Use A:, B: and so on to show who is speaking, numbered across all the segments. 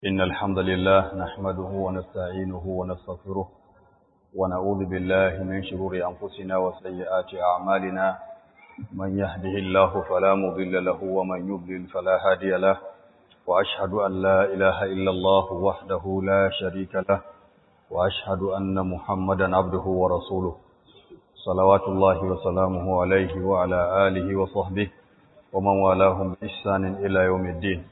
A: إن الحمد لله نحمده ونستعينه ونستغفره ونعوذ بالله من شرور أنفسنا وسيئات أعمالنا من يهده الله فلا مضل له ومن يضلل فلا هادي له وأشهد أن لا إله إلا الله وحده لا شريك له وأشهد أن محمدا عبده ورسوله صلوات الله وسلامه عليه وعلى آله وصحبه ومن والاهم بإحسان إلى يوم الدين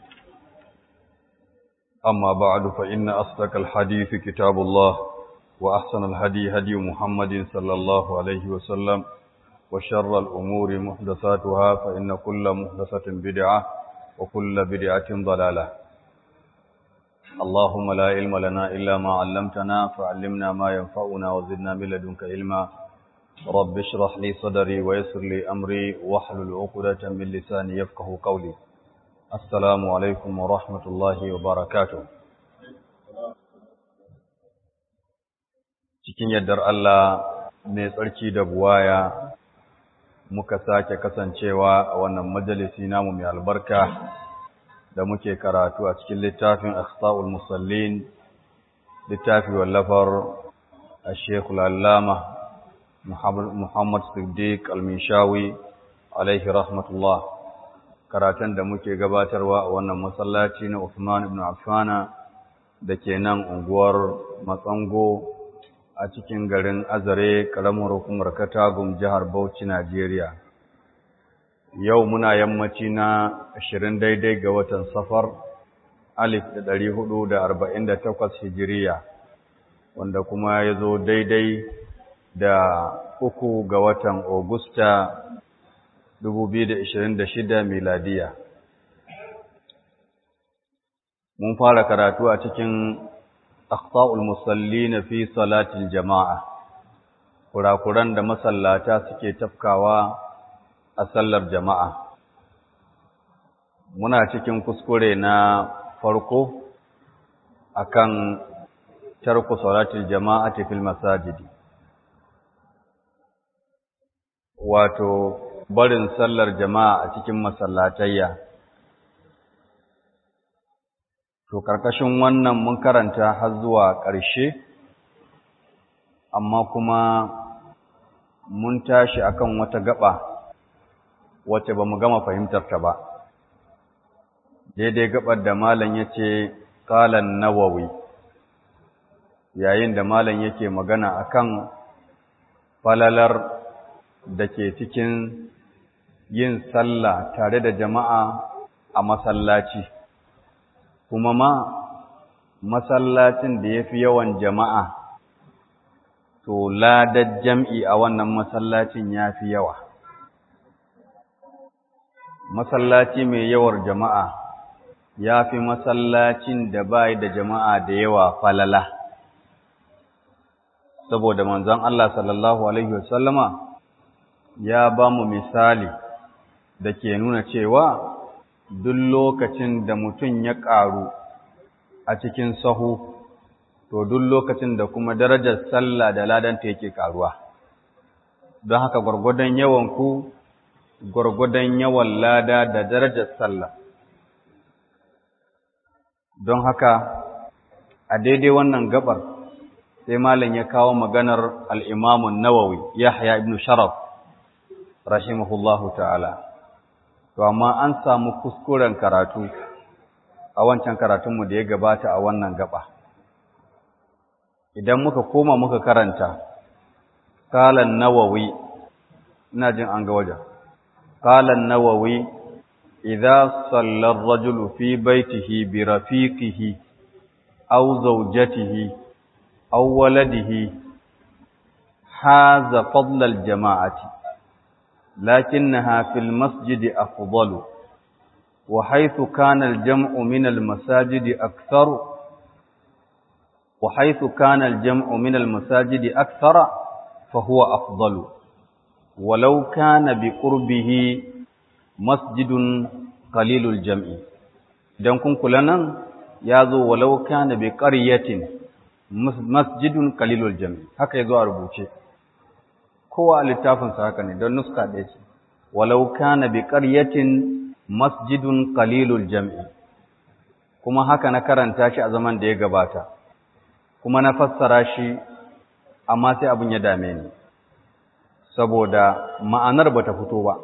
A: أما بعد فإن أصدق الحديث كتاب الله وأحسن الهدي هدي محمد صلى الله عليه وسلم وشر الأمور محدثاتها فإن كل محدثة بدعة وكل بدعة ضلالة اللهم لا علم لنا إلا ما علمتنا فعلمنا ما ينفعنا وزدنا من لدنك علما رب اشرح لي صدري ويسر لي أمري واحلل عقدة من لساني يفقه قولي Assalamu alaikum wa rahmatullahi wa barakatuh. Cikin yardar Allah mai tsarki da buwaya muka sake kasancewa a wannan majalisi namu mai albarka da muke karatu a cikin littafin Akhta'ul Musallin littafi wallafar Sheikhul Allama Muhammad Siddiq Al-Mishawi alaihi rahmatullah. karatun da muke gabatarwa a wannan masallaci na Uthman ibn Affana da ke nan unguwar Matsango a cikin garin Azare karamar hukumar Katagum jihar Bauchi Najeriya. Yau muna yammaci na 20 daidai ga watan Safar alif da ɗari hudu da arba'in da takwas hijiriya wanda kuma ya zo daidai da uku ga watan Ogusta 2026 miladiya. Mun fara karatu a cikin Akhta'ul Musalli na fi salatin jama'a, kurakuran da masallata suke tafkawa a sallar jama'a. Muna cikin kuskure na farko akan tarku salatin jama'a fil masajidi. Wato, barin sallar jama'a a cikin masallatayya. To, ƙarƙashin wannan mun karanta har zuwa ƙarshe, amma kuma mun tashi akan wata gaba wacce ba mu gama fahimtarta ba. Daidai gabar da Malam ya ce, Ƙalan Nawawi, yayin da Malam yake magana akan falalar da ke cikin yin sallah tare da jama'a a masallaci, kuma ma masallacin da ya fi yawan jama'a, to ladar jam'i a wannan masallacin ya fi yawa. Masallaci mai yawar jama'a ya fi masallacin da bai da jama'a da yawa falala. Saboda manzon Allah sallallahu Alaihi wasallama ya ba mu misali da ke nuna cewa duk lokacin da mutum ya ƙaru a cikin sahu, to duk lokacin da kuma darajar sallah da ladanta yake ƙaruwa. Don haka gwargwadon yawanku, gwargwadon yawan lada da darajar sallah. Don haka, a daidai wannan gabar, sai Malam ya kawo maganar al'imamun Nawawi, Yahya ibn Sharaf, rahimahullahu ta'ala. To, amma an samu kuskuren karatu a wancan karatunmu da ya gabata a wannan gaba. Idan muka koma muka karanta, Kalan Nawawi, ina jin an ga wajen, Kalan Nawawi, idza sallar rajulu fi baitihi bi rafiqihi aw zawjatihi aw waladihi haza fadlal jama'ati لكنها في المسجد أفضل وحيث كان الجمع من المساجد أكثر وحيث كان الجمع من المساجد أكثر فهو أفضل ولو كان بقربه مسجد قليل الجمع idan kun kula nan ya zo walau kana bi qaryatin masjidun qalilul jami haka yazo a rubuce kowa a littafinsa haka ne don nuska ɗaya ce walau kana bi ƙaryatin masjidun qalilul jam'i ko kuma haka na karanta shi a zaman da ya gabata kuma na fassara shi amma sai abin ya dame ni saboda ma'anar ba ta fito ba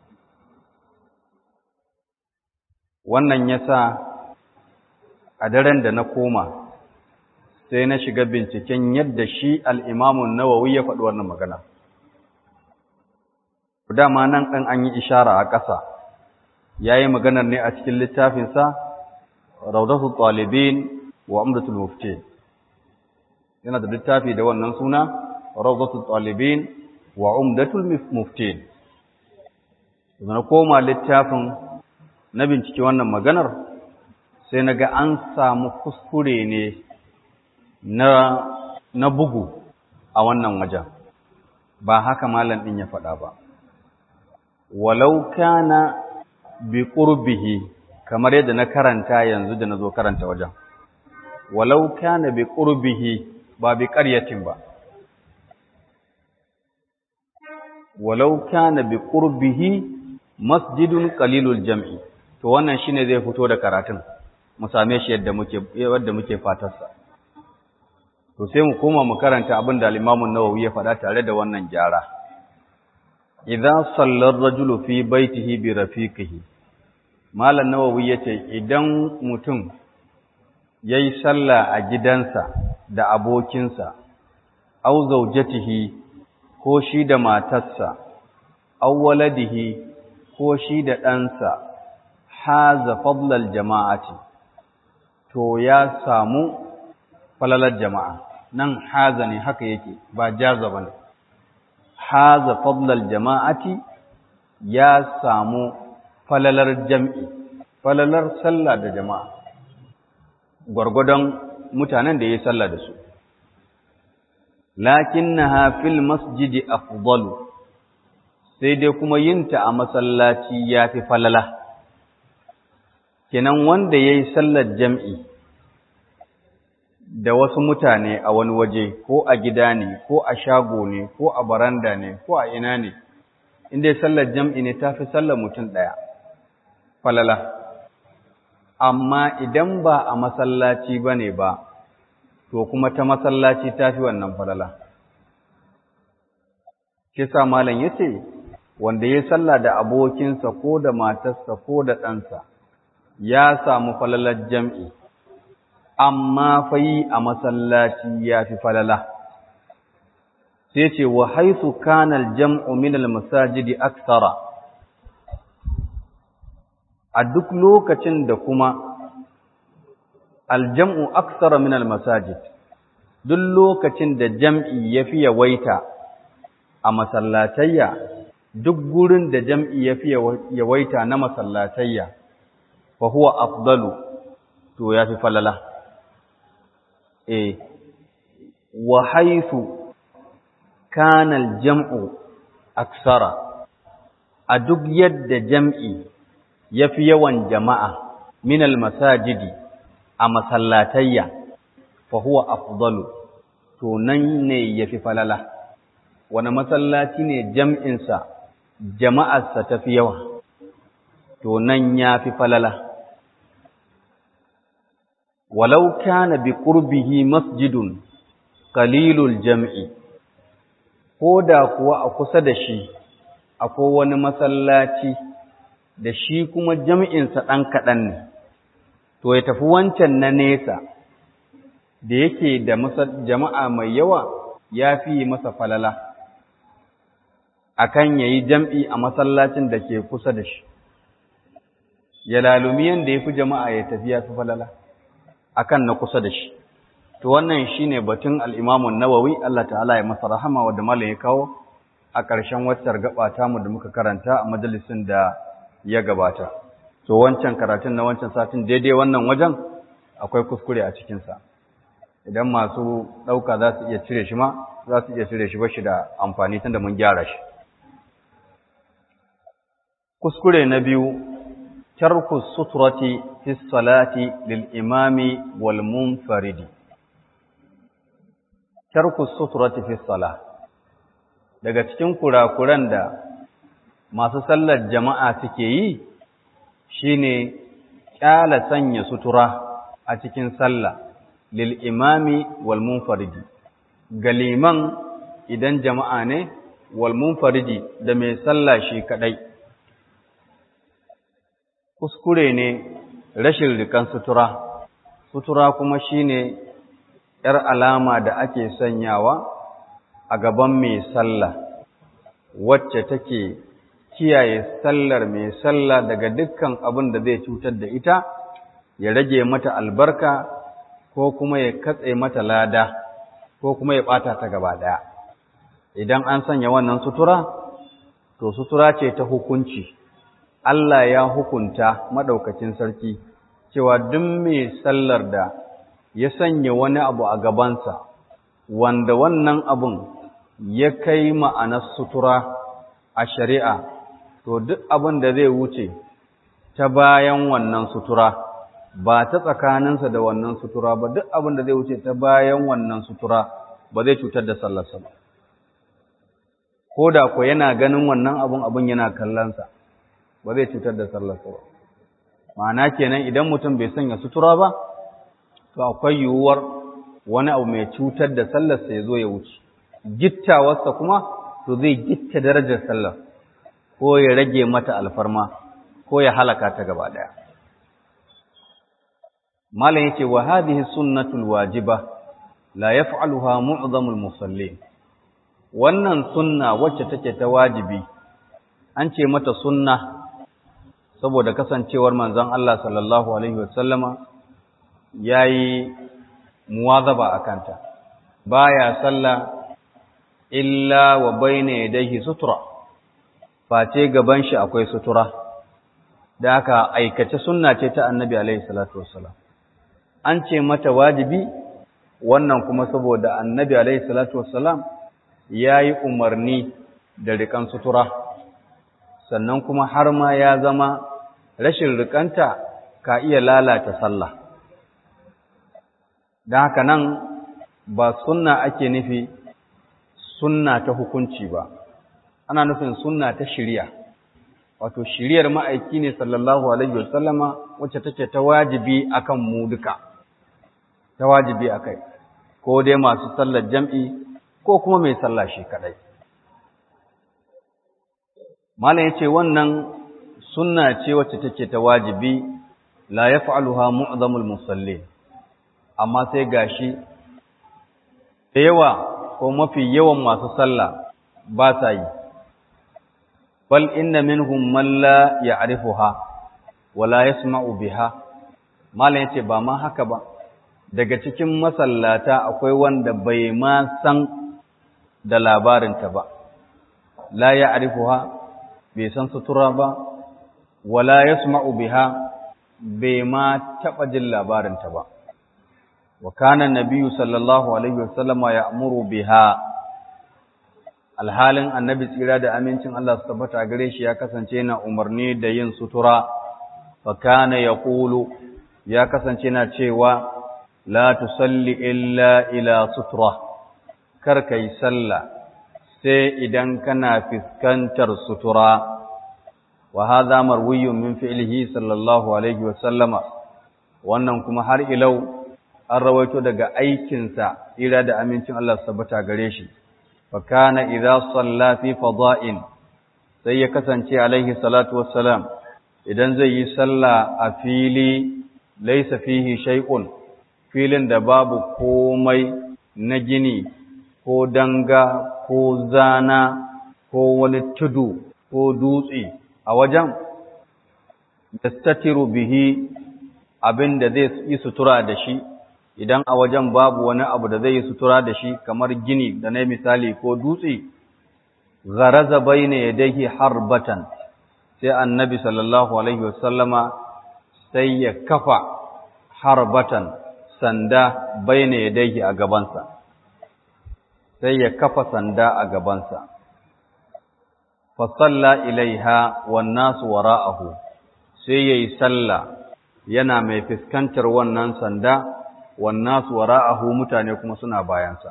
A: wannan ya sa a daren da na koma sai na shiga binciken yadda shi al'imamun nawawi ya faɗi wannan magana dama nan ɗan an yi ishara a ƙasa ya yi maganar ne a cikin littafinsa raudatul talibin wa umdatul mufti yana da littafi da wannan suna raudatul talibin wa umdatul mufti na koma littafin na bincike wannan maganar sai na ga an samu kuskure ne na, na bugu a wannan wajen ba haka malam ɗin ya faɗa ba walau kana bi qurbihi kamar yadda na karanta yanzu da nazo karanta wajen walau kana bi qurbihi ba bi qaryatin ba walau kana bi qurbihi masjidun qalilul jam'i to wannan shine zai fito da karatun mu same shi yadda muke yadda muke fatarsa to sai mu koma mu karanta abin da al-Imam an-Nawawi ya faɗa tare da wannan gyara idza sallar rajulu fi baitihi bi rafiqihi malam nawawi yace idan mutum yayi sallah a gidansa da abokinsa aw zawjatihi ko shi da matarsa aw waladihi ko shi da ɗansa haza fadlal jama'ati to ya samu falalar jama'a nan haza ne haka yake ba jaza bane haza fadlal jama'ati ya samu falalar jam'i falalar sallah da jama'a gwargwadon mutanen da ya yi sallah da su lakinnaha fil masjidi afdalu sai dai kuma yinta a masallaci yafi falala kenan wanda yayi sallar jam'i da wasu mutane a wani waje ko a gida ne ko a shago ne ko a baranda ne ko a ina ne inda sallar jam'i ne ta fi sallar mutum ɗaya falala amma idan ba a masallaci ba ne ba to kuma ta masallaci ta fi wannan falala kisa malam ya ce wanda ya sallah da abokinsa ko da matarsa ko da ɗansa ya samu falalar jam'i amma fayi a masallaci ya fi falala. Sai ce, wa haisu kanal jam'u minal masajidi aksara, a duk lokacin da kuma aljam'u aksara minal masajid, duk lokacin da jam'i ya fi yawaita a masallatayya, duk gurin da jam'i ya fi yawaita na masallatayya, fa huwa afdalu to ya fi falala. e wa haifu kanal jam'u aksara a duk yadda jam'i ya fi yawan jama'a minal masajidi a masallatayya fa huwa afdalu to nan ne ya fi falala wani masallaci ne jam'insa jama'arsa ta fi yawa to nan ya fi falala walau kana bi qurbihi masjidun qalilul jam'i ko da kuwa a kusa da shi akwai wani masallaci da shi kuma jam'insa ɗan kaɗan ne to ya tafi wancan na nesa da yake da jama'a mai yawa ya fi masa falala akan yayi jam'i a masallacin da ke kusa da shi ya lalumi yanda ya fi jama'a ya tafi ya fi falala akan na kusa da shi to wannan shine batun al-Imam an-Nawawi Allah ta'ala ya masa rahama wanda malam ya kawo a ƙarshen waccar gaba ta mu da muka karanta a majalisin da ya gabata to wancan karatun na wancan satin daidai wannan wajen akwai kuskure a cikin sa idan masu dauka za su iya cire shi ma za su iya cire shi ba shi da amfani tunda mun gyara shi kuskure na biyu ترك السترة في الصلاة للإمام والمنفرد ترك السترة في الصلاة daga cikin kurakuran da masu sallar jama'a suke yi shine kyala sanya sutura a cikin sallah lil imami wal munfaridi ga liman idan jama'a ne wal munfaridi da mai sallah shi kadai kuskure ne rashin rikan sutura sutura kuma shine yar alama da ake sanyawa a gaban mai sallah wacce take kiyaye sallar mai sallah daga dukkan abin da zai cutar da ita ya rage mata albarka ko kuma ya katse mata lada ko kuma ya bata ta gaba daya idan an sanya wannan sutura to sutura ce ta hukunci Allah ya hukunta madaukakin sarki cewa duk mai sallar da ya sanya wani abu a gabansa wanda wannan abun ya kai ma'anar sutura a shari'a to duk abin da zai wuce ta bayan wannan sutura ba ta tsakaninsa da wannan sutura ba duk abin da zai wuce ta bayan wannan sutura ba zai cutar da sallarsa ba ko da ko yana ganin wannan abin abin yana kallonsa ba zai cutar da sallarsa ba ma'ana kenan idan mutum bai sanya sutura ba to akwai yiwuwar wani abu mai cutar da sallarsa ya zo ya wuce gittawarsa kuma to zai gitta darajar sallar ko ya rage mata alfarma ko ya halaka ta gaba daya malam yace wa hadhihi sunnatul wajiba la yaf'aluha mu'zamul musallin wannan sunna wacce take ta wajibi an ce mata sunna saboda kasancewar manzon Allah sallallahu alaihi wasallama yayi muwazaba akanta baya sallah illa wa bayna yadayhi sutura face gaban shi akwai sutura da aka aikace sunna ce ta annabi alaihi salatu wassalam an ce mata wajibi wannan kuma saboda annabi alaihi salatu wassalam yayi umarni da rikan sutura sannan kuma har ma ya zama rashin rikanta ka iya lalata sallah da haka nan ba sunna ake nufi sunna ta hukunci ba ana nufin sunna ta shiriya wato shiriyar ma'aiki ne sallallahu alaihi wasallama wacce take ta wajibi akan mu duka ta wajibi akai ko dai masu sallar jam'i ko kuma mai sallah shi kadai malam yace wannan sunna ce wacce take ta wajibi la yaf'aluha mu'zamul musallin amma sai gashi da yawa ko mafi yawan masu sallah ba sa yi bal inna minhum man la ya'rifuha wa la yasma'u biha malam yace ba ma haka ba daga cikin masallata akwai wanda bai ma san da labarinta ba la ya'rifuha bai san sutura ba wa la yasma'u biha bai ma taba jin labarinta ba wa kana nabiyyu sallallahu alaihi wasallama ya'muru biha alhalin annabi tsira da amincin Allah su tabbata gare shi ya kasance na umarni da yin sutura fa kana yaqulu ya kasance na cewa la tusalli illa ila sutura kar kai sallah sai idan kana fiskantar sutura wa hadha marwiyyun min fi'lihi sallallahu alaihi wa sallama wannan kuma har ilau an rawaito daga aikinsa tsira da amincin Allah su tabbata gare shi فكان إذا صلى في فضاء sai ya kasance alaihi salatu wassalam idan zai yi sallah a fili laisa fihi shay'un filin da babu komai na gini ko danga ko zana ko wani tudu ko dutse a wajen yastatiru bihi abin da zai yi sutura da shi idan a wajen babu wani abu da zai yi sutura da shi kamar gini da na misali ko dutse gharaza baina yadayhi harbatan sai annabi sallallahu alaihi wasallama sai ya kafa harbatan sanda baina yadayhi a gabansa sai ya kafa sanda a gabansa fa salla ilaiha wan nasu wara'ahu sai yayi sallah yana mai fuskantar wannan sanda wannasu wara'ahu mutane kuma suna bayansa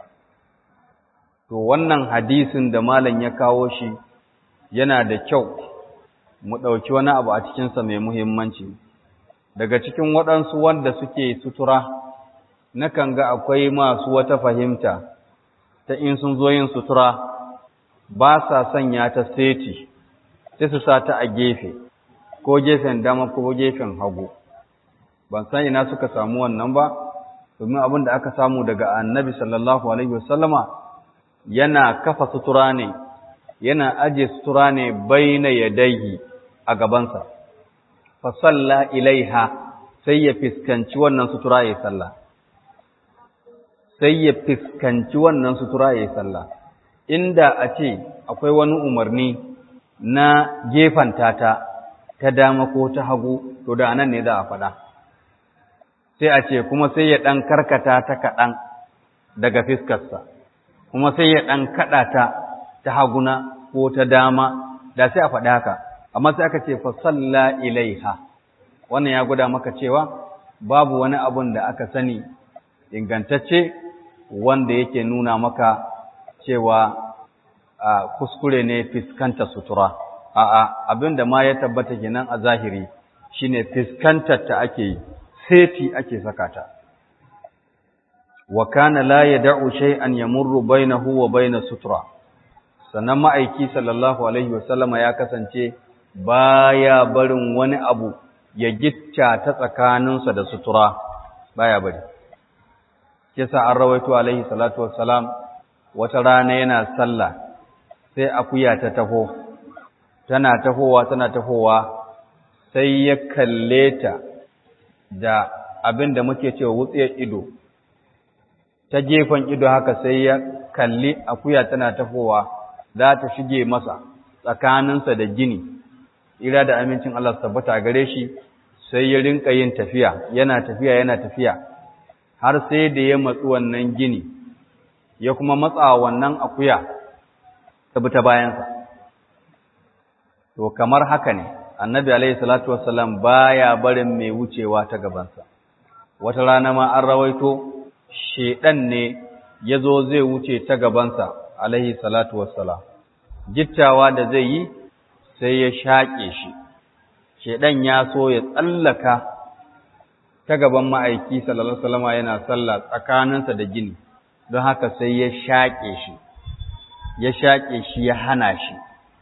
A: to wannan hadisin da malam ya kawo shi yana da kyau mu ɗauki wani abu a cikinsa mai muhimmanci daga cikin waɗansu wanda suke sutura nakan ga akwai masu wata fahimta ta in sun zo yin sutura ba sa sanya ta seti sai su sa ta a gefe ko gefen dama ko gefen hagu ban san ina suka samu wannan ba domin abin da aka samu daga annabi sallallahu alaihi wasallama yana kafa sutura ne yana aje sutura ne baina yadayhi a gabansa fa salla ilaiha sai ya fiskanci wannan sutura yayin sallah sai ya fiskanci wannan sutura yayin sallah inda a ce akwai wani umarni na gefanta ta ta dama ko ta hagu to da anan ne za a faɗa sai a ce kuma sai ya ɗan karkata ta kaɗan daga fiskarsa kuma sai ya ɗan kaɗa ta ta haguna ko ta dama da sai a faɗi haka amma sai aka ce fasalla ilaiha wannan ya gwada maka cewa babu wani abun da aka sani ingantacce wanda yake nuna maka cewa kuskure ne fiskanta sutura a'a abin da ma ya tabbata kenan a zahiri shine fiskantar ta ake yi seti ake saka ta wa kana la yad'u shay'an yamurru bainahu wa bain sutura sannan ma'aiki sallallahu alaihi wasallama ya kasance baya barin wani abu ya gitta ta tsakaninsa da sutura baya bari kisa an rawaito alaihi salatu wassalam wata rana yana sallah sai akuya ta taho tana tahowa tana tahowa sai ya kalle ta da abin da muke cewa wutsiyar ido ta gefen ido haka sai ya kalli akuya tana tafowa za ta shige masa tsakaninsa da gini ira da amincin Allah tabbata gare shi sai ya rinka yin tafiya yana tafiya yana tafiya har sai da ya matsu wannan gini ya kuma matsa wannan akuya ta bi ta bayansa to kamar haka ne annabi alaihi salatu wassalam baya barin mai wucewa ta gabansa wata rana ma an rawaito shedan ne yazo zai wuce ta gabansa alaihi salatu wassalam gittawa da zai yi sai ya shaƙe shi shedan ya so ya tsallaka ta gaban ma'aiki sallallahu alaihi wasallam yana sallah tsakaninsa da gini don haka sai ya shaƙe shi ya shaƙe shi ya hana shi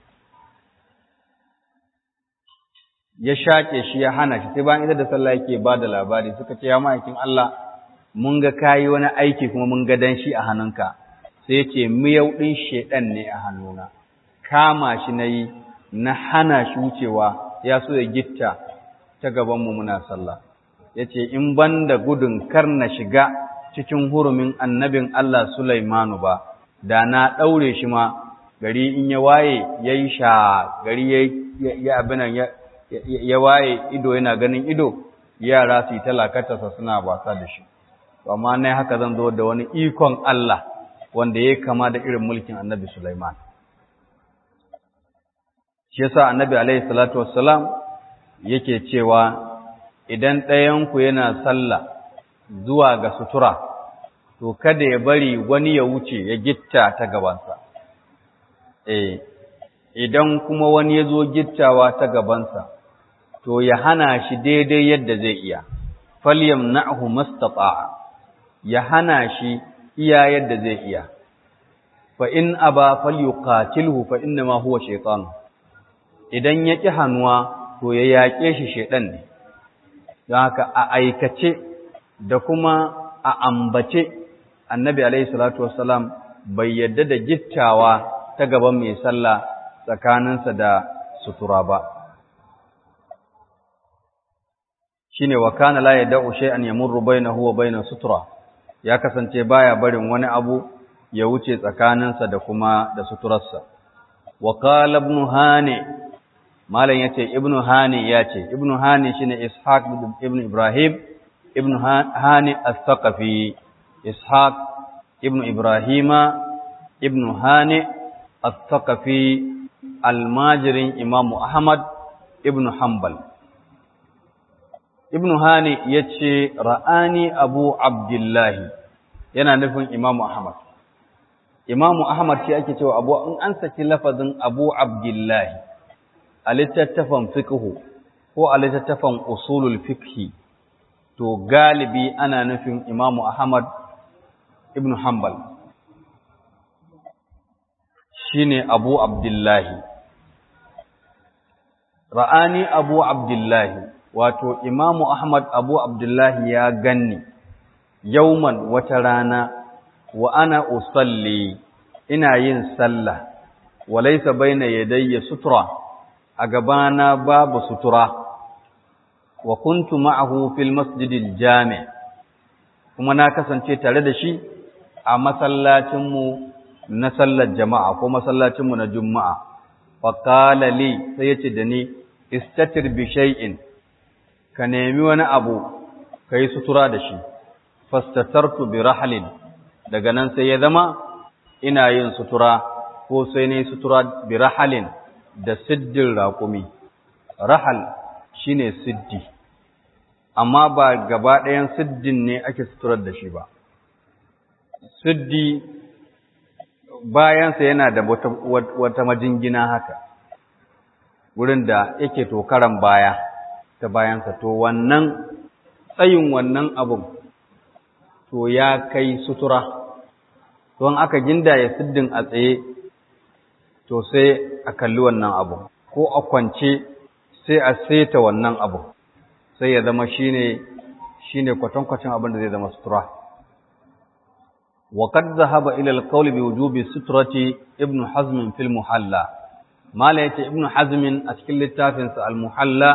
A: ya shaƙe shi ya hana shi sai bayan ita da sallah yake ba da labari suka ce ya ma'aikin Allah mun ga kayi wani aiki kuma mun ga danshi a hannunka sai ya ce miyau ɗin shedan ne a hannuna kama shi na yi na hana shi wucewa ya so ya gitta ta gabanmu muna sallah ya ce in ban da gudun kar na shiga cikin hurumin annabin Allah Sulaimanu ba da na ɗaure shi ma gari in ya waye ya yi sha gari ya abinan ya waye ido yana ganin ido yara su yi talakatarsa suna wasa da shi amma na haka zan zo da wani ikon Allah wanda ya kama da irin mulkin annabi Sulaiman shi yasa annabi alaihi salatu wassalam yake cewa idan ɗayanku yana sallah zuwa ga sutura to kada ya bari wani ya wuce ya gitta ta gabansa eh idan kuma wani ya zo gittawa ta gabansa to ya hana shi daidai yadda zai iya falyam na'hu mastata'a ya hana shi iya yadda zai iya fa in aba falyuqatilhu fa inna ma huwa shaytan idan ya ki hannuwa to ya yaƙe shi shedan ne don haka a aikace da kuma a ambace annabi alaihi salatu wassalam bai yadda da gittawa ta gaban mai sallah tsakaninsa da sutura ba shine wa kana la yad'u shay'an yamurru bainahu wa bain sutura ya kasance baya barin wani abu ya wuce tsakaninsa da kuma da suturarsa wa qala ibn hani malam yace ibn hani yace ibn hani shine ishaq ibn ibrahim ibn hani as-saqafi ishaq ibn ibrahima ibn hani as-saqafi almajirin imamu ahmad ibn hanbal ibn hani yace ra'ani abu abdullahi yana nufin imamu ahmad imamu ahmad shi ake cewa abu in an saki lafazin abu abdullahi a littattafan fiqhu ko a littattafan usulul fikhi to galibi ana nufin imamu ahmad ibn hanbal shine abu abdullahi ra'ani abu abdullahi wato imamu ahmad abu abdullahi ya ganni yauman wata rana wa ana usalli ina yin sallah walaysa baina yadayya sutura a gabana babu sutura wa kuntu ma'ahu fil masjidil jami' kuma na kasance tare da shi a masallacin mu na sallar jama'a ko masallacin mu na juma'a fa qala li sai yace da ni istatir bi shay'in ka nemi wani abu kai sutura da shi fastatartu bi rahlin daga nan sai ya zama ina yin sutura ko sai ne sutura bi rahalin da siddin raƙumi rahal shine siddi amma ba gaba ɗayan siddin ne ake suturar da shi ba siddi bayansa yana da wata, wata majingina haka wurin da yake tokaran baya ta bayansa to wannan tsayin wannan abun to ya kai sutura don aka gindaye siddin a tsaye to sai a kalli wannan abu ko a kwance sai a seta wannan abu sai ya zama shine shine kwatankwacin abin da zai zama sutura wa qad dhahaba ila al-qawl bi wujubi sutrati ibn hazm fil muhalla mala yace ibn hazm a cikin littafin sa al-muhalla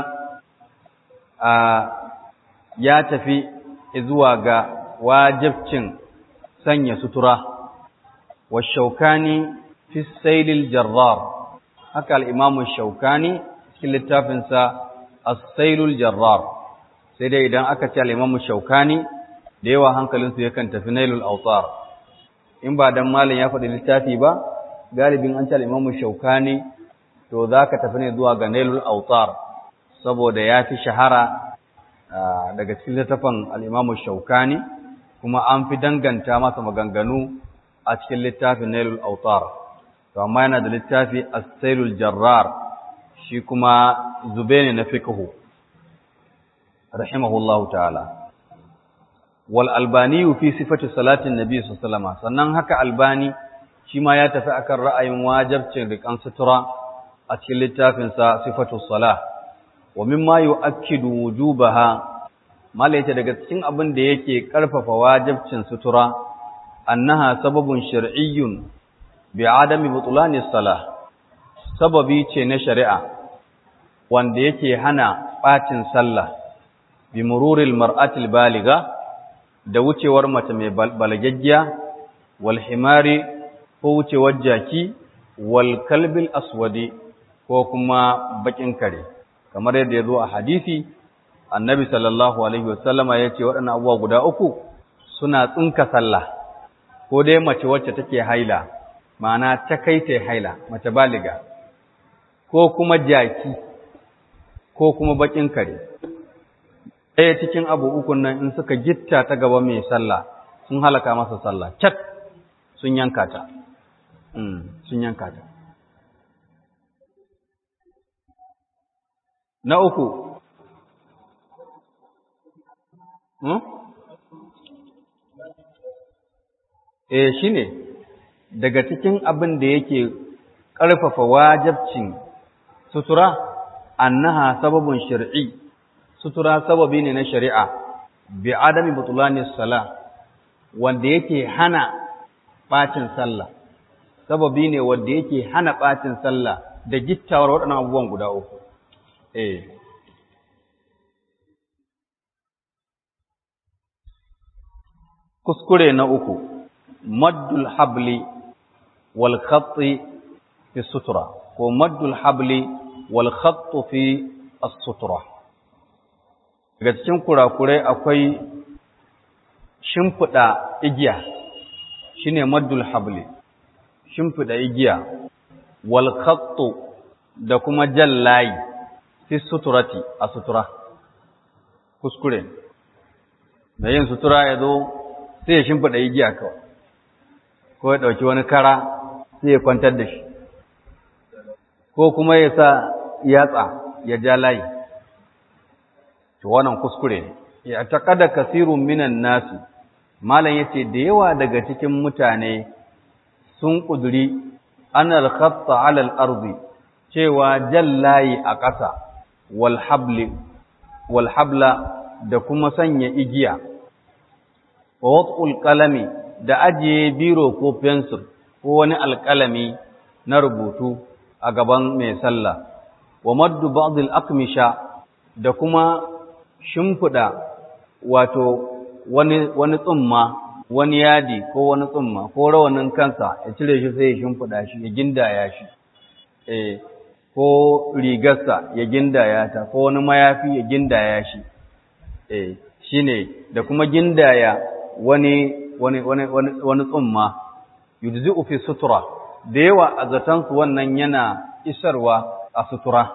A: ya tafi zuwa ga wajibcin sanya sutura wa shaukani fi sailil jarrar haka al-imamu shaukani cikin littafinsa as-sailul jarrar sai dai idan aka ce al-imamu shaukani da yawa hankalinsu yakan tafi nailul autar in ba dan malam ya faɗi littafi ba galibin an ce al-imamu shaukani to zaka tafi ne zuwa ga nailul autar saboda ya fi shahara daga cikin littafin al-imamu shaukani kuma an fi danganta masa maganganu a cikin littafin Nailul Autar to amma yana da littafi As-Sailul Jarrar shi kuma zube ne na fiqhu rahimahullahu ta'ala wal albani fi sifati salatin nabi sallallahu alaihi wasallam sannan haka albani shi ma ya tafi akan ra'ayin wajibcin rikan sutura a cikin littafin sa sifatu salah wa mimma yu'akkidu wujubaha malaita daga cikin abin da yake karfafa wajibcin sutura annaha sababun shar'iyyun bi adami butulani salah sababi ce na shari'a wanda yake hana bacin sallah bi mururil mar'atil baliga da wucewar mace mai balagaggiya wal himari ko wucewar jaki wal kalbil aswadi ko kuma bakin kare kamar yadda ya zo a hadisi annabi sallallahu alaihi wasallama ya ce waɗannan abubuwa guda uku suna tsinka sallah ko dai mace wacce take haila ma'ana ta kai ta haila mace baliga ko kuma jaki ko kuma bakin kare ɗaya cikin abu ukun nan in suka gitta ta gaba mai sallah sun halaka masa sallah cat sun yanka ta sun yanka ta na uku eh shine daga cikin abin da yake ƙarfafa wajabcin sutura annaha sababun shar'i sutura sababi ne na shari'a bi adami butulani sala wanda yake hana bacin sallah sababi ne wanda yake hana bacin sallah da gittawar waɗannan abubuwan guda uku eh kuskure na uku maddul habli wal khatti fi sutura ko maddul habli wal khattu fi as-sutura daga cikin kurakurai akwai shimfiɗa igiya shine maddul habli shimfiɗa igiya wal khattu da kuma jallayi fi suturati a sutura kuskure da yin sutura ya zo sai ya shimfiɗa igiya kawai ko ya ɗauki wani kara sai ya kwantar da shi ko kuma ya sa yatsa ya ja layi to wannan kuskure ne ya taqada kasirun minan nasi malam yace da yawa daga cikin mutane sun kuduri anal khatta ala al-ardi cewa jallayi a ƙasa wal habli wal habla da kuma sanya igiya wa wad'ul qalami da ajiye biro ko pencil ko wani alƙalami na rubutu a gaban mai sallah wa maddu ba'd al-aqmisha da kuma shimfida wato wani wani tsumma wani yadi ko wani tsumma ko rawanin kansa ya cire shi sai ya shimfida shi ya gindaya shi eh ko rigarsa ya gindaya ta ko wani mayafi ya gindaya shi eh shine da kuma gindaya wani wani wani wani tsumma yujzi'u fi sutura da yawa a zatansu wannan yana isarwa a sutura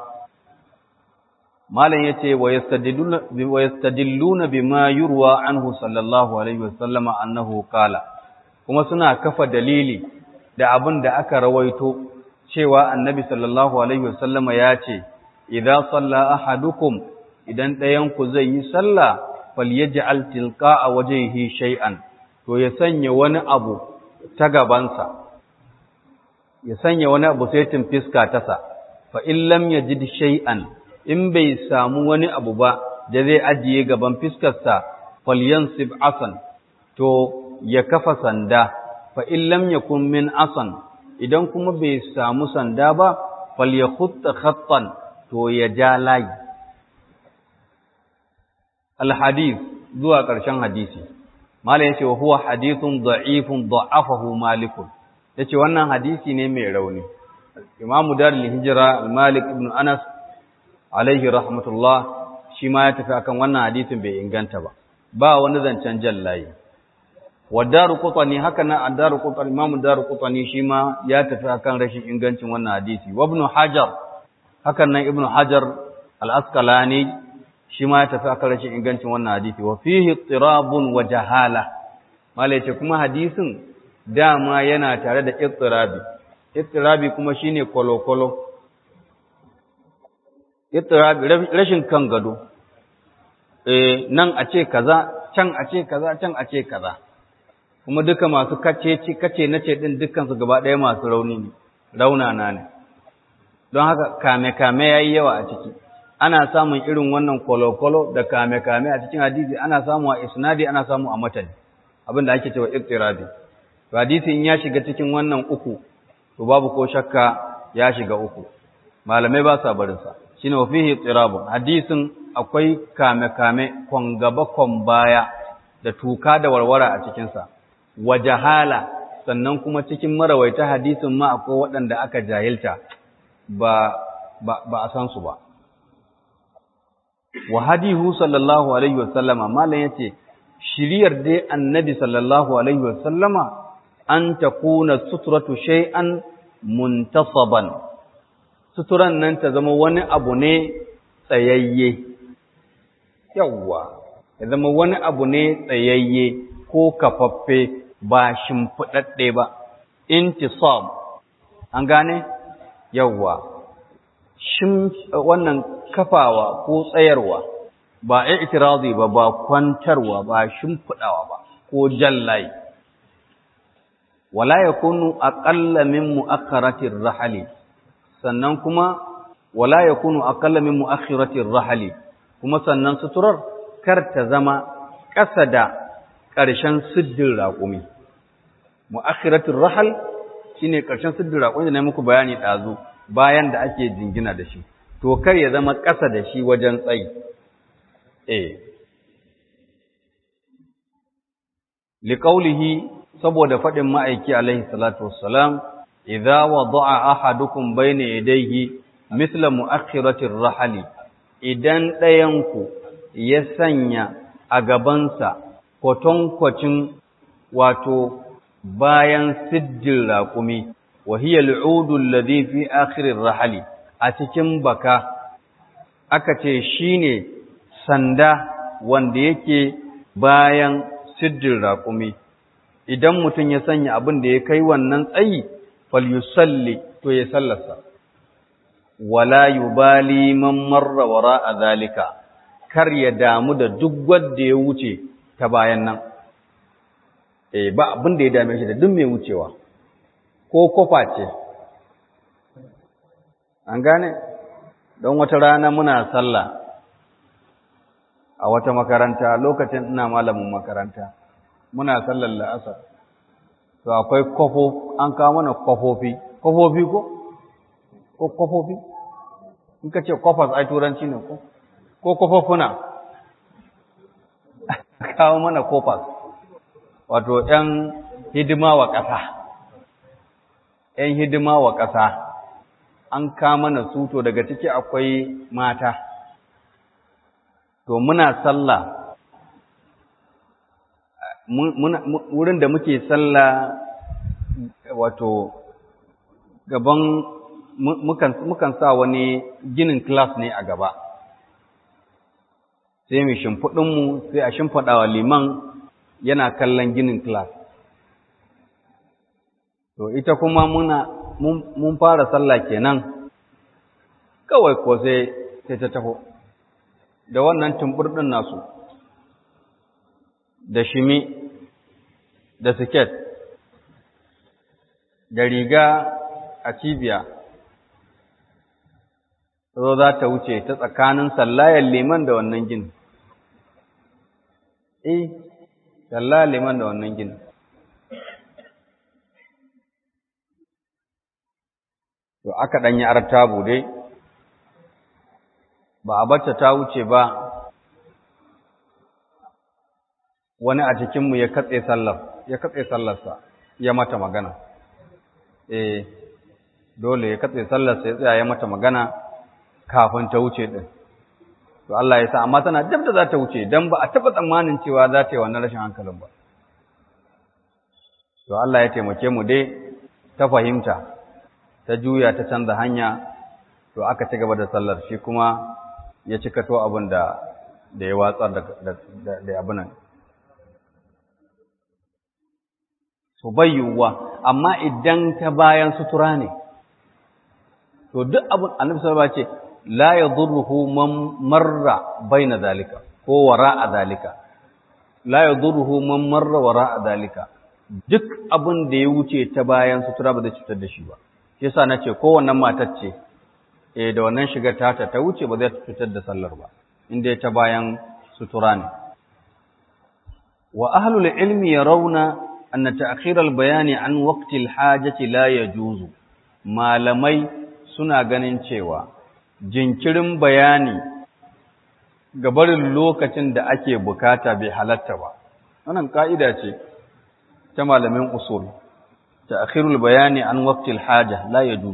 A: malam yace wa yastadilluna wa yastadilluna bima yurwa anhu sallallahu alaihi wasallam annahu qala kuma suna kafa dalili da abin da aka rawaito cewa annabi sallallahu alaihi wasallam ya ce idza salla ahadukum idan ɗayan ku zai yi sallah falyaj'al tilqa'a wajhihi shay'an to ya sanya wani abu ta gabansa ya sanya wani abu sai tun fiska tasa fa in lam yajid shay'an in bai samu wani abu ba da zai ajiye gaban fiskarsa falyansib asan to ya kafa sanda fa in lam yakun min asan idan kuma bai samu sanda ba falyakhutta khattan to ya ja layi alhadith zuwa ƙarshen hadisi mala yace wa huwa hadithun da'ifun da'afahu malikun yace wannan hadisi ne mai rauni imamu darul hijra malik ibn anas alaihi rahmatullah shi ma ya tafi akan wannan hadisin bai inganta ba ba wani zancen jallayi wa daru qutani haka nan ad-daru qutani imamu daru qutani shi ma ya tafi akan rashin ingancin wannan hadisi wa ibn hajar haka nan ibn hajar al-asqalani shi ma ya tafi akan rashin ingancin wannan hadisi wa fihi tirabun wa jahala malai ce kuma hadisin dama yana tare da ittirabi ittirabi kuma shine kolokolo ittirabi rashin kan gado eh nan a ce kaza can a ce kaza can a ce kaza kuma duka masu kace ci kace nace din dukkan su gaba ɗaya masu rauni ne raunana ne don haka kame kame yayi yawa a ciki ana samun irin wannan kolokolo da kame kame a cikin hadisi ana samu a isnadi ana samu a matani abinda ake cewa ittirabi to hadisi in ya shiga cikin wannan uku to babu ko shakka ya shiga uku malamai ba sa barin sa shine wa fihi tirabun hadisin akwai kame kame kon gaba kon baya da tuka da warwara a cikin sa wa jahala sannan kuma cikin marawaita hadisin ma akwai waɗanda aka jahilta ba ba, ba a san su ba wa hadihu sallallahu alaihi wa sallama malam yace shiriyar dai annabi sallallahu alaihi wa sallama an takuna suturatu shay'an muntasaban suturan nan ta zama wani abu ne tsayayye yawwa ya zama wani abu ne tsayayye ko kafaffe ba shimfiɗaɗɗe ba intisab an gane yawwa shin wannan kafawa ko tsayarwa ba i'tirazi ba ba kwantarwa ba shimfiɗawa ba ko jallai wala yakunu aqalla min mu'akhkharatir rahali sannan kuma wala yakunu aqalla min mu'akhkhiratir rahali kuma sannan suturar kar ta zama ƙasa da ƙarshen siddin raƙumi mu'akhkhiratir rahal shine ƙarshen siddin raƙumi da na muku bayani ɗazu bayan da ake jingina da shi to kar ya zama ƙasa da shi wajen tsayi eh liqaulihi saboda faɗin ma'aiki alaihi salatu wassalam idza wada'a ahadukum bayna yadayhi mithla mu'akhiratir rahali idan ɗayanku ya sanya a gabansa kwatankwacin wato bayan siddin raƙumi wa hiya al'udu alladhi fi akhirir rahali a cikin baka aka ce shine sanda wanda yake bayan siddin raƙumi idan mutum ya sanya abin da ya kai wannan tsayi falyusalli to ya sallarsa wala yubali man marra wara zalika kar ya damu da duk wanda ya wuce ta bayan nan eh ba abin da ya dame shi da duk mai wucewa ko kofa ce an gane don wata rana muna sallah a wata makaranta lokacin ina malamin makaranta muna sallar la'asar to akwai kwafo an kawo mana kwafofi kwafofi ko ko kwafofi in ka ce kwafas ai turanci ne ko ko kwafofuna kawo mana kwafas wato ‘yan hidima wa ƙasa ‘yan hidima wa ƙasa an kawo mana su to daga ciki akwai mata to muna sallah wurin da muke sallah wato gaban mukan sa wani ginin class ne a gaba sai mu shimfiɗinmu sai a shimfiɗa wa liman yana kallon ginin class to ita kuma muna mun fara sallah kenan kawai ko sai sai ta taho da wannan tumburɗin nasu da shimi da siket da riga a cibiya zo za ta wuce ta tsakanin sallayan liman da wannan gini eh sallayan liman da wannan gini to aka ɗanyi artabu dai ba a bacce ta wuce ba wani a cikinmu ya katse sallar ya katse sallarsa ya mata magana eh dole ya katse sallarsa ya tsaya ya mata magana kafin ta wuce din to Allah ya sa amma tana dab da za ta wuce dan ba a taba tsammanin cewa za ta yi wannan rashin hankalin ba to Allah ya taimake mu dai ta fahimta ta juya ta canza hanya to aka ci gaba da sallar shi kuma ya cika to abin da da ya watsar da da abin nan to bayyuwa amma idan ta bayan sutura ne to duk abin annabi sallallahu alaihi wasallam ce la yadurruhu man marra baina zalika ko wara'a zalika la yadurruhu man marra wara'a zalika duk abin da ya wuce ta bayan sutura ba zai cutar da shi ba shi yasa nace ko wannan matar ce eh da wannan shigar tata ta wuce ba zai cutar da sallar ba inda ta bayan sutura ne wa ahlul ilmi yarawna anna ta'khir al-bayani an waqti al-hajati la yajuzu malamai suna ganin cewa jinkirin bayani ga barin lokacin da ake bukata bai halatta ba wannan ka'ida ce ta malamin usul ta'khirul bayani an waqti al-haja la yajuz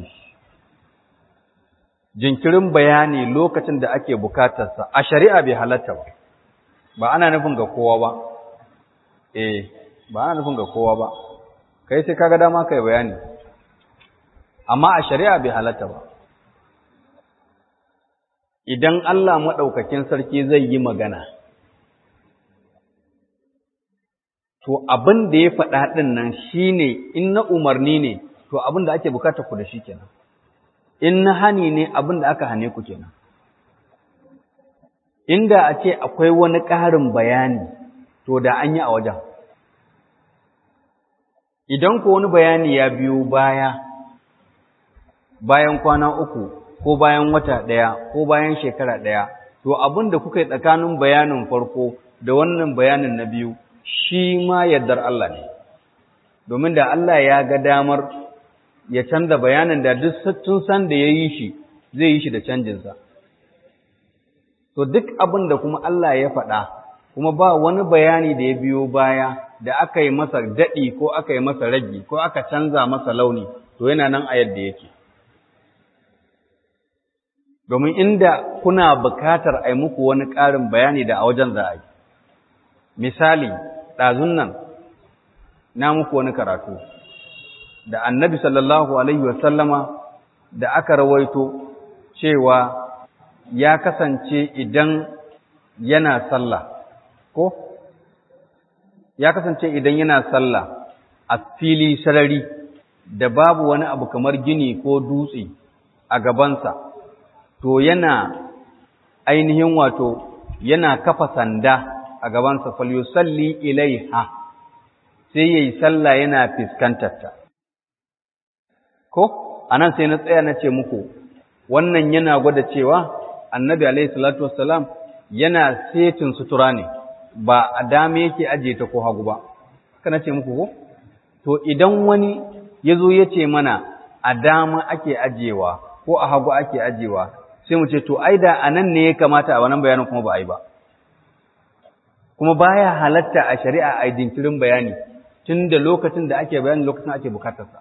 A: jinkirin bayani lokacin da ake bukatarsa a shari'a bai halatta ba ba ana nufin ga kowa ba eh ba ana nufin ga kowa ba kai sai kaga dama kai bayani amma a shari'a bai halatta ba idan Allah maɗaukakin sarki zai yi magana to abin da ya faɗa ɗin nan shine in na umarni ne to abin da ake bukata ku da shi kenan in na hani ne abin da aka hane ku kenan inda a ce akwai wani ƙarin bayani to da an yi a wajen idan ko wani bayani ya biyo baya bayan kwana uku ko bayan wata ɗaya ko bayan shekara ɗaya to abin da kuka yi tsakanin bayanin farko da wannan bayanin na biyu shi ma yardar Allah ne domin da Allah ya ga damar ya canza bayanin da duk tun san da ya yi shi zai yi shi da canjinsa to duk abin da kuma Allah ya faɗa kuma ba wani bayani da ya biyo baya da aka yi masa daɗi ko aka yi masa ragi ko aka canza masa launi to yana nan a yadda yake domin inda kuna bukatar a yi muku wani ƙarin bayani da a wajen za a yi misali ɗazun nan na muku wani karatu da annabi sallallahu alaihi wasallama da aka rawaito cewa ya kasance idan yana sallah ko ya kasance idan yana sallah a fili sarari da babu wani abu kamar gini ko dutse a gabansa to yana ainihin wato yana kafa sanda a gabansa falyusalli ilaiha sai yayi sallah yana fiskantarta ko anan sai na tsaya na ce muku wannan yana gwada cewa annabi alaihi salatu wassalam yana setin sutura ne ba a dame yake ajiye ta ko hagu ba kana ce muku ko to idan wani ya zo ya ce mana a dama ake ajiyewa ko a hagu ake ajiyewa sai mu ce to ai da anan ne ya kamata a wannan bayanin kuma ba a yi ba kuma baya halatta a shari'a a jinkirin bayani tun da lokacin da ake bayani lokacin ake bukatarsa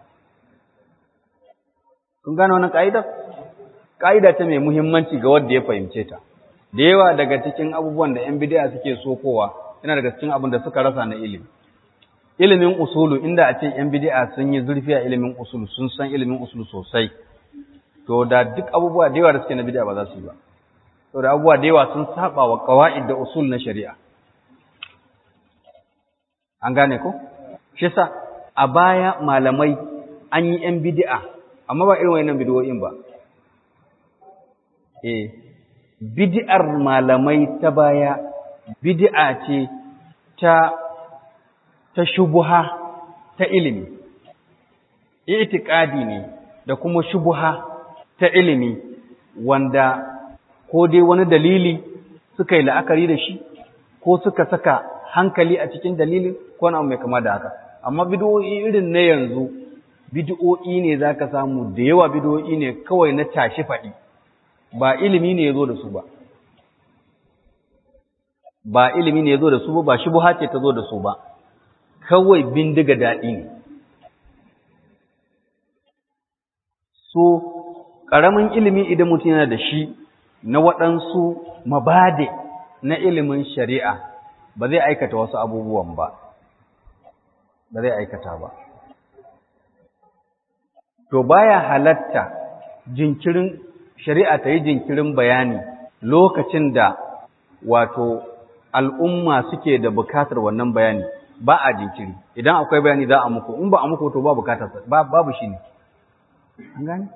A: kun gane wannan ka'idar ka'ida ta mai muhimmanci ga wanda ya fahimce ta da yawa daga cikin abubuwan da yan bid'a suke sokowa yana daga cikin abin da suka rasa na ilimi ilimin usulu inda a ce yan bid'a sun yi zurfi a ilimin usulu sun san ilimin usulu sosai to da duk abubuwa da yawa da suke na bid'a ba za su yi ba to da abubuwa da yawa sun saba wa qawaid da usul na shari'a an gane ko shi yasa a baya malamai an yi yan bid'a amma ba irin wayannan bid'o'in ba eh bid'ar malamai ta baya bid'a ce ta ta shubuha ta ilimi i'tiqadi ne da kuma shubuha ta ilimi wanda ko dai wani dalili suka yi la'akari da shi ko suka saka hankali a cikin dalilin ko na mai kama da haka amma bid'o'i irin na yanzu bid'o'i ne zaka samu da yawa bid'o'i ne kawai na tashi faɗi ba ilimi ne yazo da su ba ba ilimi ne yazo da su ba ba shubha ce ta zo da su ba kawai bindiga daɗi ne so ƙaramin ilimi idan mutum yana da shi na waɗansu mabade na ilimin shari'a ba zai aikata wasu abubuwan ba ba zai aikata ba to baya halatta jinkirin shari'a ta yi jinkirin bayani lokacin da wato al'umma suke da bukatar wannan bayani ba a jinkiri idan akwai bayani za a muku in ba a muku to ba bukatar babu shi ne gani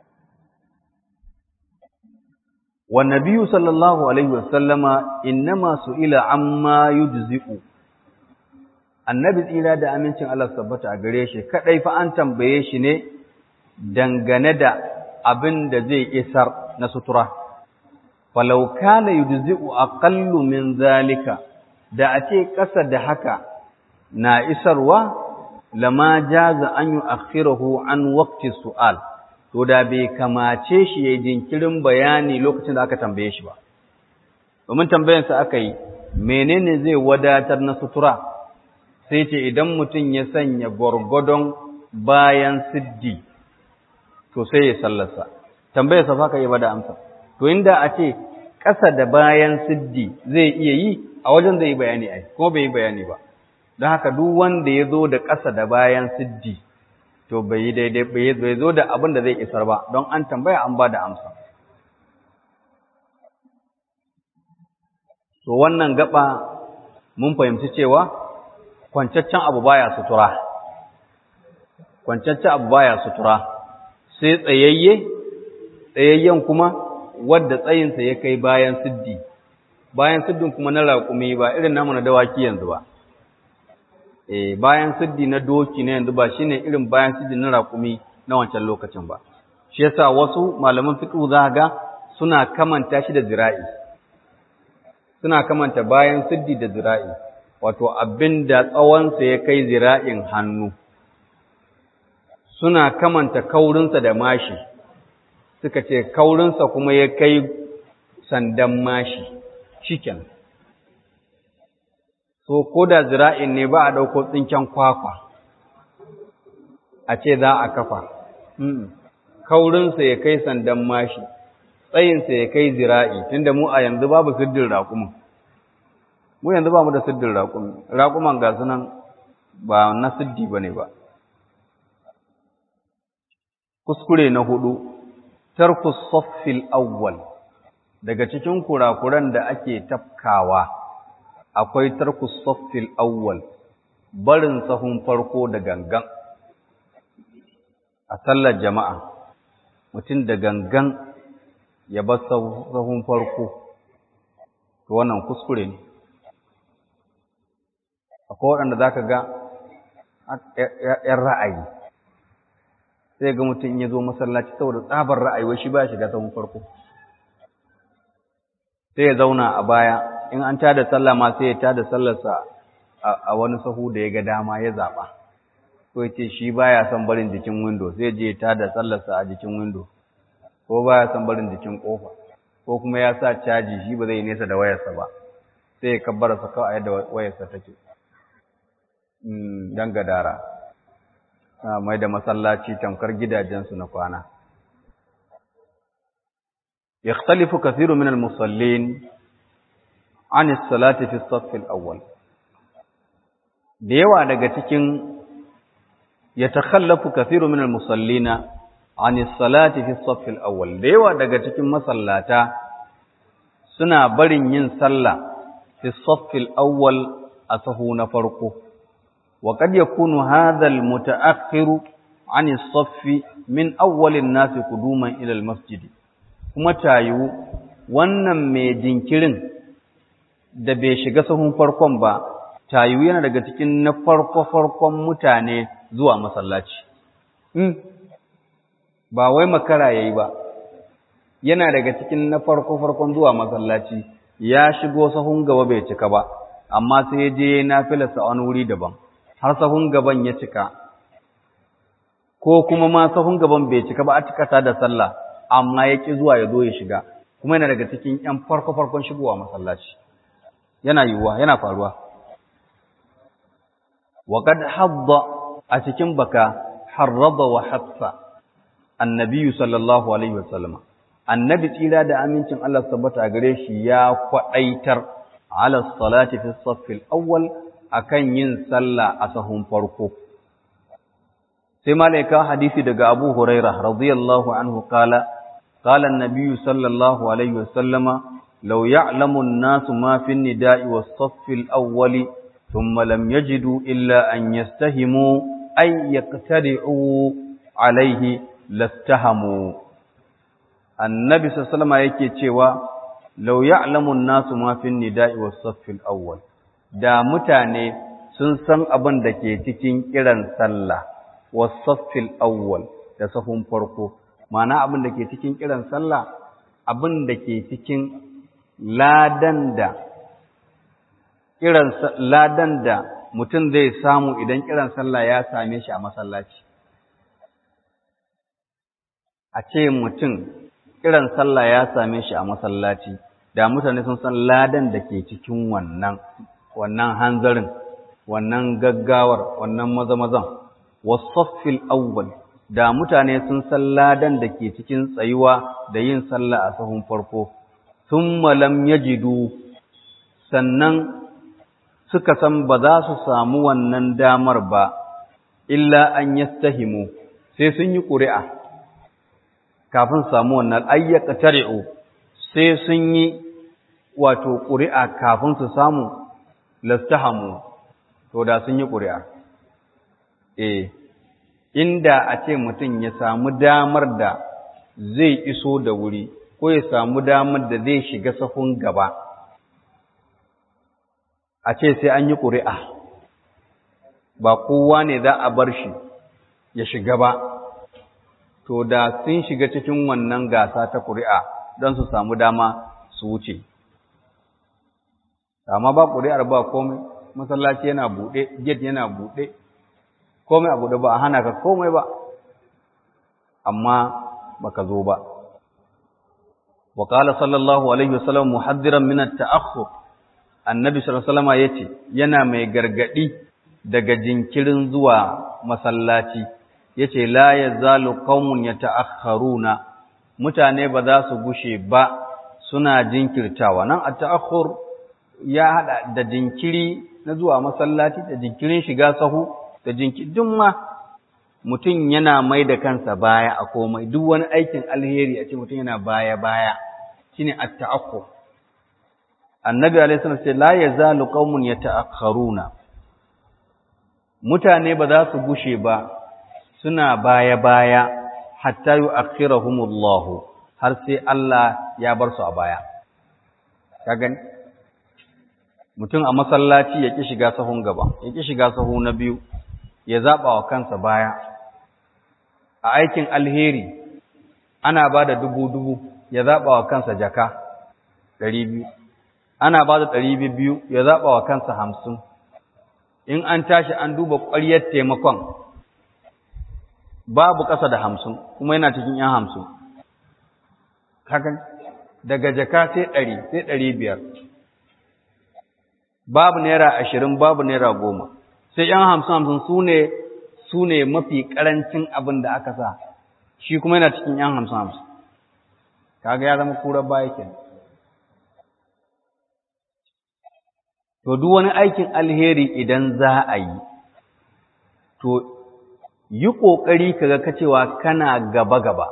A: والنبي صلى الله عليه وسلم إنما سئل عما يجزئ annabi tsira da amincin Allah tabbata a gare shi kadai fa an tambaye shi ne dangane da abin da zai isar na sutura falau kana yujzi'u aqallu min zalika da a ce kasa da haka na isarwa lama jaza an yu'akhirahu an waqti su'al to da bai kamace shi ya jinkirin bayani lokacin da aka tambaye shi ba domin tambayansa aka yi menene zai wadatar na sutura sai ce idan mutum ya sanya gwargwadon bayan siddi to sai ya sallarsa tambayarsa fa ka yi bada amsa to inda a ce ƙasa da bayan siddi zai iya yi a wajen zai yi bayani ai kuma bai yi bayani ba don haka duk wanda ya zo da ƙasa da bayan siddi to bai yi daidai bai zo da abin da zai isar ba don an tambaya an ba da amsa to wannan gaba mun fahimci cewa kwancaccen abu baya sutura kwancaccen abu baya sutura sai tsayayye tsayayyen kuma wadda tsayinsa ya kai bayan siddi bayan siddin kuma na raƙumi ba irin namu na dawaki yanzu ba eh bayan siddi na doki na yanzu ba shine irin bayan siddi na raƙumi na wancan lokacin ba shi yasa wasu malaman fiqh za ga suna kamanta shi da zira'i suna kamanta bayan siddi da zira'i wato abinda tsawonsa ya kai zira'in hannu suna kamanta kaurinsa da mashi suka ce kaurinsa kuma ya kai sandan mashi shiken so ko da zira'in ne ba a ɗauko tsinken kwakwa a ce za a kafa kaurinsa ya kai sandan mashi tsayinsa ya kai zira'i tunda mu a yanzu babu siddin raƙumin mu yanzu ba mu da siddin raƙumi raƙuman ga sunan ba na siddi ba ne ba kuskure na hudu tarku saffil awwal daga cikin kurakuran da ake tafkawa akwai tarku saffil awwal barin sahun farko da gangan a sallar jama'a mutum da gangan ya bar sahun farko to wannan kuskure ne akwai waɗanda za ka ga ‘yan ra'ayi sai ga mutum ya zo masallaci saboda tsabar ra'ayi wai shi ba shiga sahun farko sai ya zauna a baya in an tada sallah ma sai ya tada sallarsa a wani sahu da ya ga dama ya zaɓa ko ya ce shi baya son barin jikin windo sai je ya tada sallarsa a jikin windo ko baya son barin jikin kofa ko kuma ya sa caji shi ba zai nesa da wayarsa ba sai ya kabbara sa kawai yadda wayarsa take dan gadara mai da masallaci tamkar gidajensu na kwana يختلف كثير من المصلين عن الصلاة في الصف الأول da yawa daga cikin yatakhallafu kathiru min almusallina an as-salati fi as-saff al-awwal da yawa daga cikin masallata suna barin yin sallah fi as-saff al-awwal a sahu na farko wa qad yakunu hadha al-muta'akhiru an as-saff min awwal an-nas quduman ila al-masjid kuma tayu wannan mai jinkirin da bai shiga sahun farkon ba tayu yana daga cikin na farko-farkon mutane zuwa masallaci. Ba wai makara ya yi ba, yana daga cikin na farko-farkon zuwa masallaci, ya shigo sahun gaba bai cika ba, amma sai je na filasa wani wuri daban, har sahun gaban ya cika, ko kuma ma sahun gaban bai cika ba a cikata da sallah, amma ya ƙi zuwa ya zo ya shiga, kuma yana daga cikin ‘yan farko-farkon shigowa masallaci. Yana yiwuwa, yana faruwa. وقد حض أتكن بكا حرض وحث النبي صلى الله عليه وسلم النبي تيلا دا أمينتن الله ثبت أغريش يا فأيتر على الصلاة في الصف الأول أكن ينسلى أسهم فرقو سيما لك حديث دقى أبو هريرة رضي الله عنه قال قال النبي صلى الله عليه وسلم لو يعلم الناس ما في النداء والصف الأول ثم لم يجدوا إلا أن يستهموا أي يقترعوا عليه لاستهموا النبي صلى الله عليه وسلم yake cewa law ya'lamu an-nasu ma fi an-nida'i was-saff al-awwal da mutane sun san abin da ke cikin kiran sallah was-saff al-awwal da safun farko ma'ana abin da ke cikin kiran sallah abin da ke cikin ladan da kiran ladan da mutum zai samu idan kiran sallah ya same shi a masallaci a ce mutum kiran sallah ya same shi a masallaci da mutane sun san ladan da ke cikin wannan wannan hanzarin wannan gaggawar wannan mazamazan wasaffil awwal da mutane sun san ladan da ke cikin tsayuwa da yin sallah a sahun farko thumma lam yajidu sannan suka san ba za su samu wannan damar ba, illa an yastahimu sai sun yi ƙuri'a kafin samu wannan ayyaka tari'u sai sun yi wato ƙuri'a kafin su samu lastahamu, to da sun yi ƙuri'a. E, inda a ce mutum ya samu damar da zai iso da wuri, ko ya samu damar da zai shiga safun gaba. a ce sai an yi ƙuri'a ba kowa ne za a bar shi ya shiga ba to da sun shiga cikin wannan gasa ta ƙuri'a don su samu dama su wuce amma ba ƙuri'ar ba komai masallaci yana buɗe gate yana buɗe komai a buɗe ba a hana ka komai ba amma baka zo ba وقال صلى الله عليه وسلم محذرا من التأخر annabi sallallahu alaihi yace yana mai gargadi daga jinkirin zuwa masallaci yace la yazalu qaumun yata'akhkharuna mutane ba za su gushe ba suna jinkirtawa nan at-ta'akhur ya hada da jinkiri na zuwa masallaci da jinkirin shiga sahu da jinkirin ma mutum yana mai da kansa baya a komai duk wani aikin alheri a ce mutum yana baya baya shine at-ta'akhur annabi alaihi salam ce la yazalu qaumun yata'akharuna mutane ba za su gushe ba suna baya baya hatta yu'akhirahumullah har sai Allah ya bar su a baya ka gani mutum a masallaci ya ƙi shiga sahun gaba ya ƙi shiga sahu na biyu ya zaɓa wa kansa baya a aikin alheri ana ba da dubu-dubu ya zaɓa wa kansa jaka ɗari biyu ana ba da ɗari biyu ya zaɓa wa kansa hamsin in an tashi an duba ƙwaryar taimakon babu ƙasa da hamsin kuma yana cikin ‘yan hamsin hakan daga jaka sai ɗari sai ɗari biyar babu naira ashirin babu naira goma sai ‘yan hamsin hamsin su ne su ne mafi ƙarancin abin da aka sa shi kuma yana cikin ‘yan hamsin hamsin kaga ya zama kurar baya kenan to duk wani aikin alheri idan za a yi to yi ƙoƙari kaga ka cewa kana gaba-gaba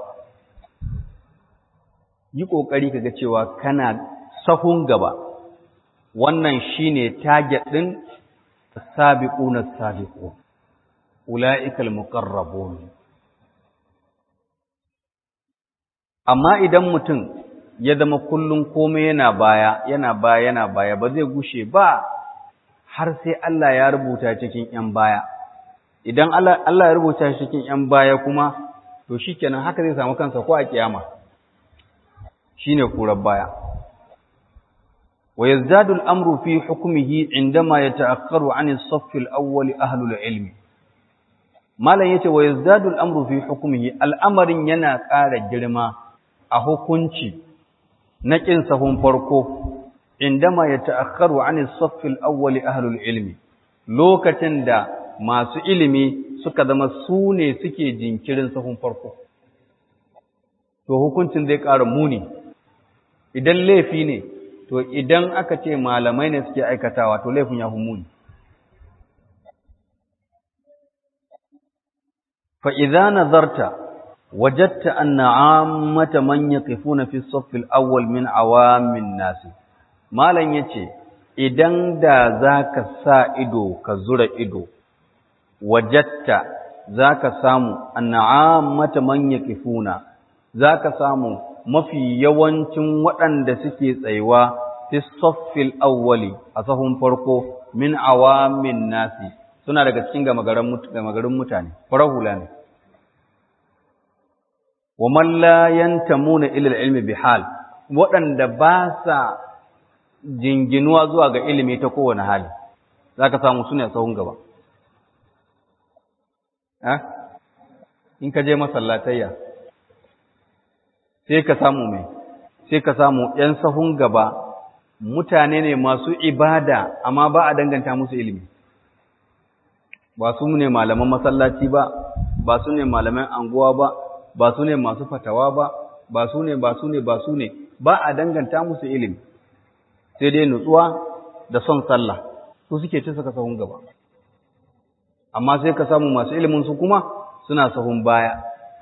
A: yi ƙoƙari kaga cewa kana sahun gaba wannan shine target ɗin sabiquna sabiqun ula'ikal muqarrabun amma idan mutum ya zama kullum komai yana baya yana baya yana baya ba zai gushe ba har sai Allah ya rubuta cikin ‘yan baya idan Allah ya rubuta cikin ‘yan baya kuma to shikenan haka zai samu kansa ko a kiyama shine kurar baya wa yazdadu al-amru fi hukmihi indama yata'akkaru 'an as-saff al-awwal ahli al-ilm malan yace wa yazdadu al-amru fi hukmihi al'amarin yana ƙara girma a hukunci na ƙin sahun farko indama ya ta'akkaru an saffil awwali ahlul ilmi lokacin da masu ilimi suka zama su ne suke jinkirin sahun farko to hukuncin zai ƙara muni idan laifi ne to idan aka ce malamai ne suke aikatawa to laifin ya fi muni fa idza nazarta وجدت أن عامة من يقفون في الصف الأول من عوام الناس ما لن يتي idan da zaka sa ido ka zura ido wajatta zaka samu anna'amata man yaqifuna zaka samu mafi yawancin waɗanda suke tsayuwa fi saffil awwali a sahun farko min awamin nasi suna daga cikin gamagarin mutane farahula ne wa man la yantamuna ila ilmi bihal waɗanda ba sa jinginuwa zuwa ga ilimi ta kowane hali zaka samu su ne a sahun gaba eh in ka je masallatayya sai ka samu mai sai ka samu ‘yan sahun gaba mutane ne masu ibada amma ba a danganta musu ilimi ba su ne malaman masallaci ba ba su ne malaman anguwa ba ba su ne masu fatawa ba ba su ne ba su ne ba su ne ba a danganta musu ilimi sai dai nutsuwa da son sallah su suke ci suka sahun gaba amma sai ka samu masu ilimin su kuma suna sahun baya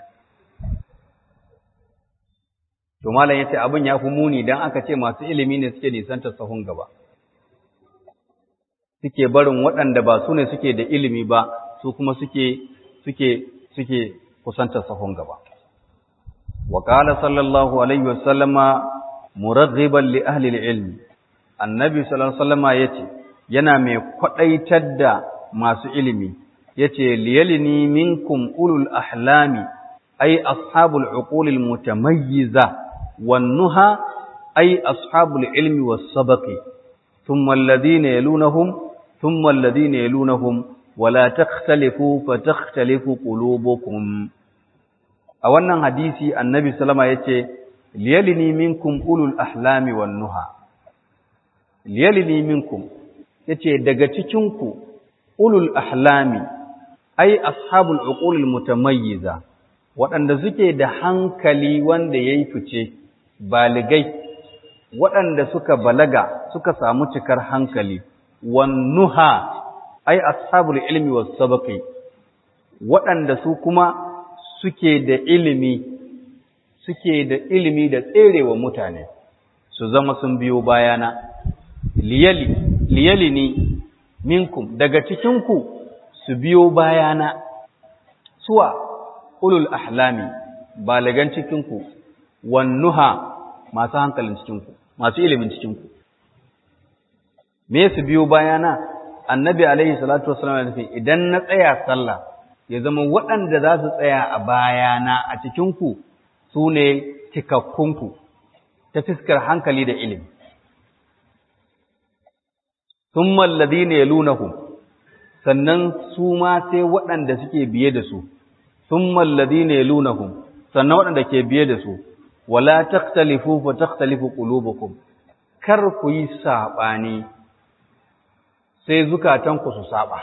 A: to malam yace abin ya fi muni dan aka ce masu ilimi ne suke nisantar sahun gaba suke barin waɗanda ba su ne suke da ilimi ba su kuma suke suke suke kusantar sahun gaba wa qala sallallahu alaihi wasallama muraghiban li ahli al-ilm annabi sallallahu alaihi wasallama yace yana mai kwadaitar da masu ilimi yace liyalini minkum ulul ahlami ay ashabul uqul al-mutamayyiza wan-nuha ay ashabul ilmi was-sabaqi thumma alladhina yalunahum thumma alladhina yalunahum wala takhtalifu fatakhtalifu qulubukum a wannan hadisi annabi sallama yace liyalini minkum ulul ahlami wan nuha liyalini minkum yace daga cikin ku ulul ahlami ai ashabul uqulil mutamayyiza waɗanda suke da hankali wanda yayi fice baligai waɗanda suka balaga suka samu cikar hankali wan nuha ai ashabul ilmi was sabaqi waɗanda su kuma suke da ilimi suke da ilimi da tserewa mutane su zama sun biyo bayana liyali liyali ni minkum daga cikinku su biyo bayana suwa ulul ahlami balagan cikinku wannuha masu hankalin cikinku masu ilimin cikinku me su biyo bayana annabi alaihi salatu wasallam ya nufi idan na tsaya sallah ya zama waɗanda za su tsaya a bayana a cikinku su ne cikakkunku ta fiskar hankali da ilimi sun mallazi ne lunahum sannan su ma sai waɗanda suke biye da su sun mallazi ne lunahum sannan waɗanda ke biye da su wala taktalifu fa taktalifu qulubukum kar ku yi saɓani sai zukatanku su saba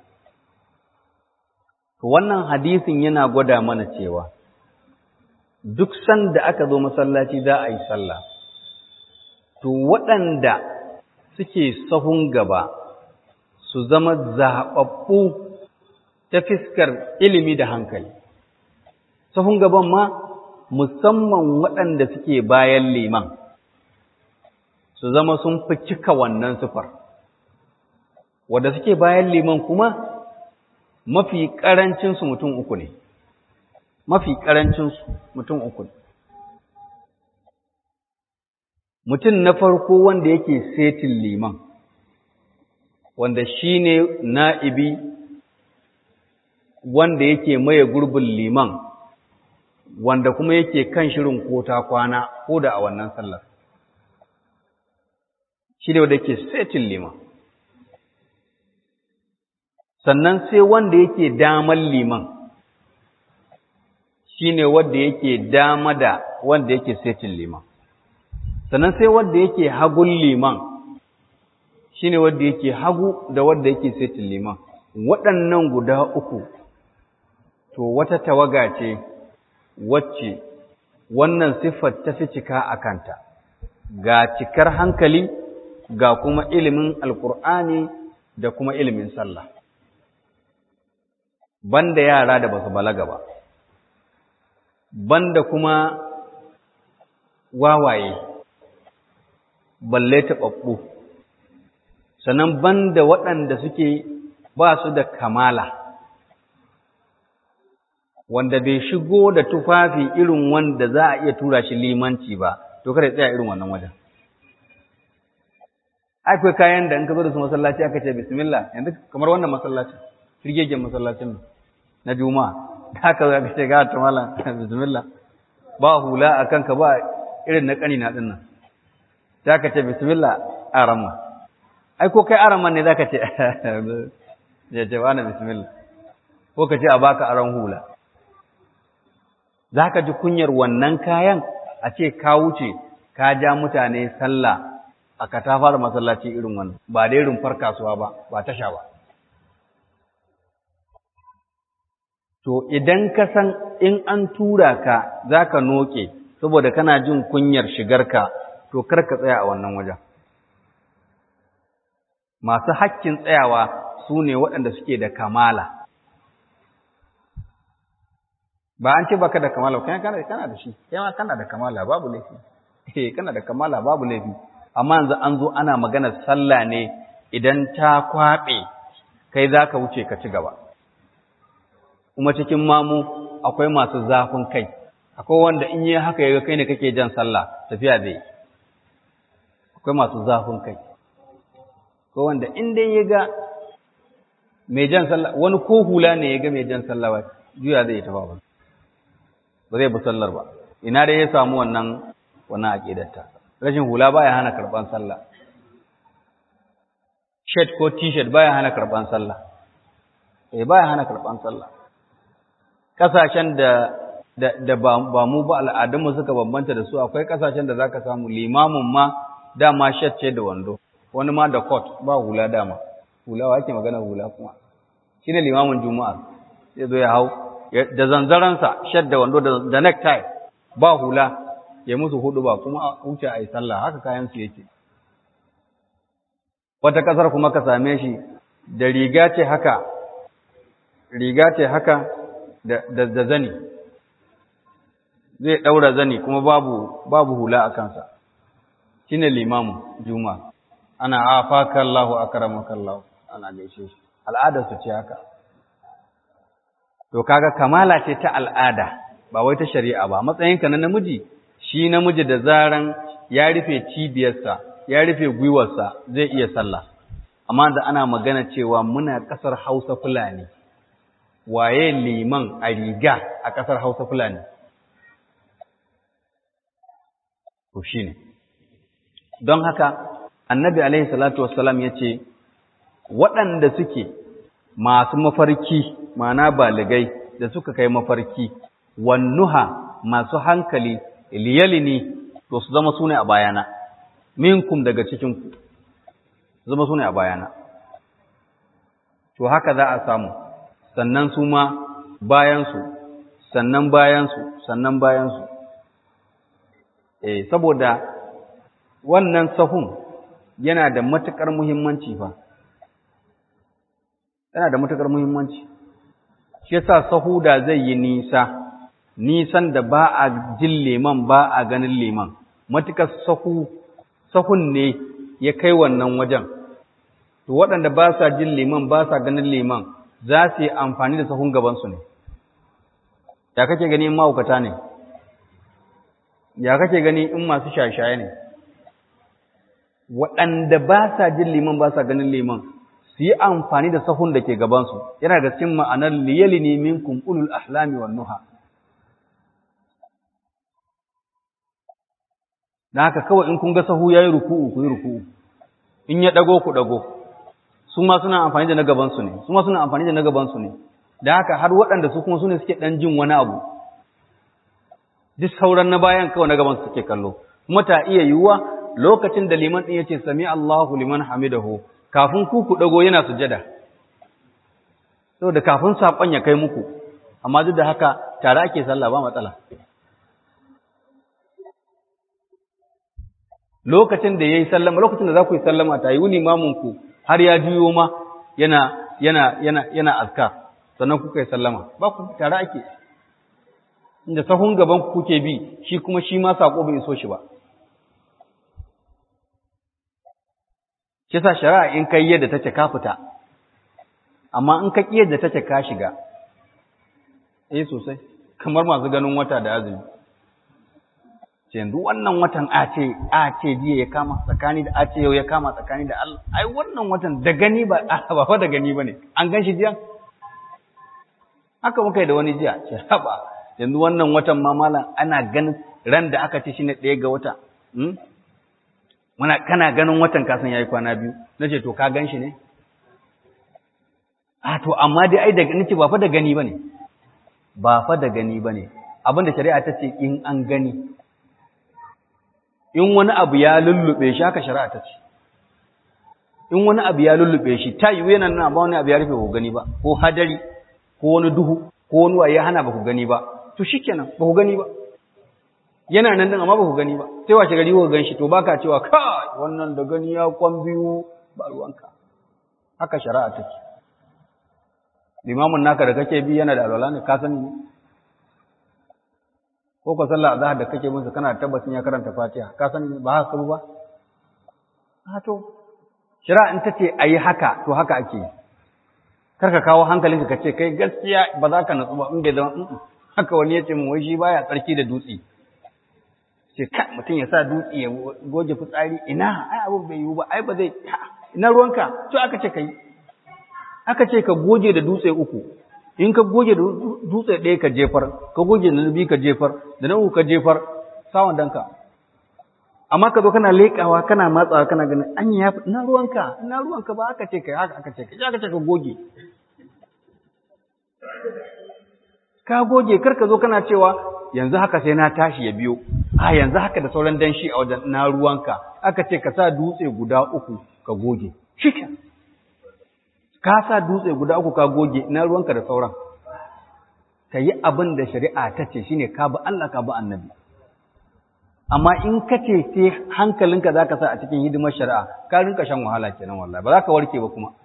A: to wannan hadisin yana gwada mana cewa duk sanda aka zo masallaci za a yi sallah to waɗanda suke sahun gaba su zama zaɓaɓɓu ta fiskar ilimi da hankali sahun gaban ma musamman waɗanda suke bayan liman su zama sun fi cika wannan sufar wadda suke bayan liman kuma mafi ƙarancinsu mutum uku ne mafi ƙarancinsu mutum uku ne mutum na farko wanda yake setin liman wanda shi ne na'ibi wanda yake maye gurbin liman wanda kuma yake kan shirin kota kwana ko da a wannan sallar shi ne wanda yake setin liman sannan sai wanda yake daman liman shi ne wanda yake dama da wanda yake setin liman sannan sai wanda yake hagun liman shi ne wanda yake hagu da wanda yake setin liman waɗannan guda uku to wata tawaga ce wacce wannan siffar ta fi cika a kanta ga cikar hankali ga kuma ilimin alkur'ani da kuma ilimin sallah banda yara da basu balaga ba banda kuma wawaye balle taɓaɓɓu sannan banda waɗanda suke ba su da kamala wanda bai shigo da tufafi irin wanda za a iya tura shi limanci ba to kada tsaya irin wannan wajen akwai kayan da in ka zo da su masallaci aka ce bismillah yanzu kamar wannan masallacin firgegen masallacin na juma'a da haka za ka ce ga ta mala bismillah ba hula a kanka ba irin na kani na dinnan za ka ce bismillah arama ai ko kai araman ne za ka ce ya ce ba na bismillah ko ka ce a baka aran hula za ka ji kunyar wannan kayan a ce ka wuce ka ja mutane sallah a katafar masallaci irin wannan ba dai rumfar kasuwa ba ba tasha ba to idan ka san in an tura ka za ka noke saboda kana jin kunyar shigarka to kar ka tsaya a wannan wajen masu hakkin tsayawa su ne waɗanda suke da kamala ba an ce baka da kamala kai kana kana da shi kai ma kana da kamala babu laifi eh kana da kamala babu laifi amma yanzu an zo ana magana sallah ne idan ta kwabe kai zaka wuce ka ci gaba kuma cikin mamu akwai masu zafin kai akwai wanda in yi haka yaga kai ne kake jan sallah tafiya zai akwai masu zafin kai ko wanda in dai yaga mai jan sallah wani ko hula ne yaga mai jan sallah ba juya zai tafa ba ba zai bi sallar ba ina dai ya samu wannan wannan aqidarta rashin hula baya hana karban sallah shirt ko t-shirt baya hana karban sallah eh baya hana karban sallah kasashen da da, da ba, ba mu ba al'adunmu suka bambanta da su akwai kasashen da zaka samu limamin ma dama shirt ce da wando wani ma da coat ba hula dama hula wa ake magana hula kuma shine limamin juma'a zai zo ya hau da zanzaransa shadda wando da necktie ba hula ya musu hudu ba kuma wuce a yi sallah haka kayansu yake wata kasar kuma ka same shi da riga ce haka riga ce haka da, da, zani zai ɗaura zani kuma babu, babu hula a kansa shi ne limamu juma ana afaka Allahu akramaka Allah ana gaishe shi al'adarsu ce haka to kaga kamala ce ta al'ada ba wai ta shari'a ba matsayinka na namiji shi namiji da zaran ya rufe cibiyarsa ya rufe gwiwarsa zai iya sallah amma da ana magana cewa muna ƙasar Hausa Fulani waye liman a riga a ƙasar Hausa Fulani to shine don haka annabi alaihi salatu wassalam ya ce waɗanda suke masu mafarki mana baligai da suka kai mafarki wannuha masu hankali liyalini to su zama sune a bayana minkum daga cikinku zama sune a bayana to haka za a samu sannan su ma bayansu sannan bayansu sannan bayansu eh saboda wannan sahun yana da matuƙar muhimmanci fa yana da matuƙar muhimmanci shi yasa sahu da zai yi nisa nisan da ba a jin liman ba a ganin liman matuƙar sahu sahun ne ya kai wannan wajen to waɗanda ba sa jin liman ba sa ganin liman za su yi amfani da sahun gabansu ne ya kake gani in ma'aukata ne ya kake gani in masu shashaye ne waɗanda ba sa jin liman ba sa ganin liman su yi amfani da sahun da ke gabansu yana da cikin ma'anar liyali ne minkum ulul ahlami wan nuha na haka kawai in kun ga sahu yayi ruku'u ku yi ruku'u in ya dago ku dago su ma suna amfani da na gabansu ne su ma suna amfani da na gabansu ne da haka har waɗanda su kuma su ne suke ɗan jin wani abu duk sauran na bayan kawai na gabansu suke kallo kuma ta iya yiwuwa lokacin da liman ɗin ya ce sami Allahu liman hamidahu kafin ku ku ɗago yana sujada saboda kafin saƙon ya kai muku amma duk da haka tare ake sallah ba matsala lokacin da ya yi sallama lokacin da za ku yi sallama ta yi wuni maminku har ya juyo ma yana yana yana yana azkar sannan kuka yi sallama ba ku tare ake inda sahun gaban ku kuke bi shi kuma shi ma sako bai iso shi ba shi sa shari'a in kai yadda take ka fita amma in ka ƙi yadda take ka shiga eh sosai kamar masu ganin wata da azumi ce yanzu wannan watan a ce a ce jiya ya kama tsakani da a ce yau ya kama tsakani da Allah ai wannan watan da gani ba ba fa da gani bane an gan shi jiya haka muka yi da wani jiya ce haba yanzu wannan watan ma malam ana ganin ran da aka ce shine ɗaya ga wata muna kana ganin watan kasan yayi kwana biyu nace to ka gan shi ne a to amma dai ai da nace ba fa da gani bane ba fa da gani bane abinda shari'a ta ce in an gani in wani abu ya lullube shi haka shari'a ta ce in wani abu ya lullube shi ta yiwu yana nuna ba wani abu ya rufe ku gani ba ko hadari ko wani duhu ko wani wa ya hana ba ku gani ba to shikenan ba ku gani ba yana nan din amma ba ku gani ba sai washe gari ku ganshi to baka cewa kai wannan da gani ya kwan biyu ba ruwanka haka shari'a take limamin naka da kake bi yana da alwala ne ka sani ne ko ka sallah azhar da kake musu kana tabbacin ya karanta fatiha ka sani ba haka ba ha to shari'a in tace ayi haka to haka ake yi kar ka kawo hankalinka ka ce kai gaskiya ba za ka natsu ba in bai zama haka wani ya ce min wai shi baya tsarki da dutse ce ka mutum ya sa dutse ya goge fitsari ina ai abin bai yiwu ba ai ba zai ina ruwanka to aka ce kai aka ce ka goge da dutse uku in ka goge da dutse ɗaya ka jefar ka goge da biyu ka jefar da na uku ka jefar sawan danka amma ka zo kana leƙawa kana matsawa kana ganin an ya ina ruwanka ina ruwanka ba aka ce kai haka aka ce kai aka ce ka goge ka goge kar ka zo kana cewa yanzu haka sai na tashi ya biyo a yanzu haka da sauran danshi a wajen na ruwanka aka ce ka sa dutse guda uku ka goge shikin ka sa dutse guda uku ka goge ina ruwanka da sauran ka yi abin da shari'a ta ce shine ka bi Allah ka bi annabi amma in ka ce sai hankalinka za ka sa a cikin hidimar shari'a ka rinka shan wahala kenan wallahi ba za ka warke ba kuma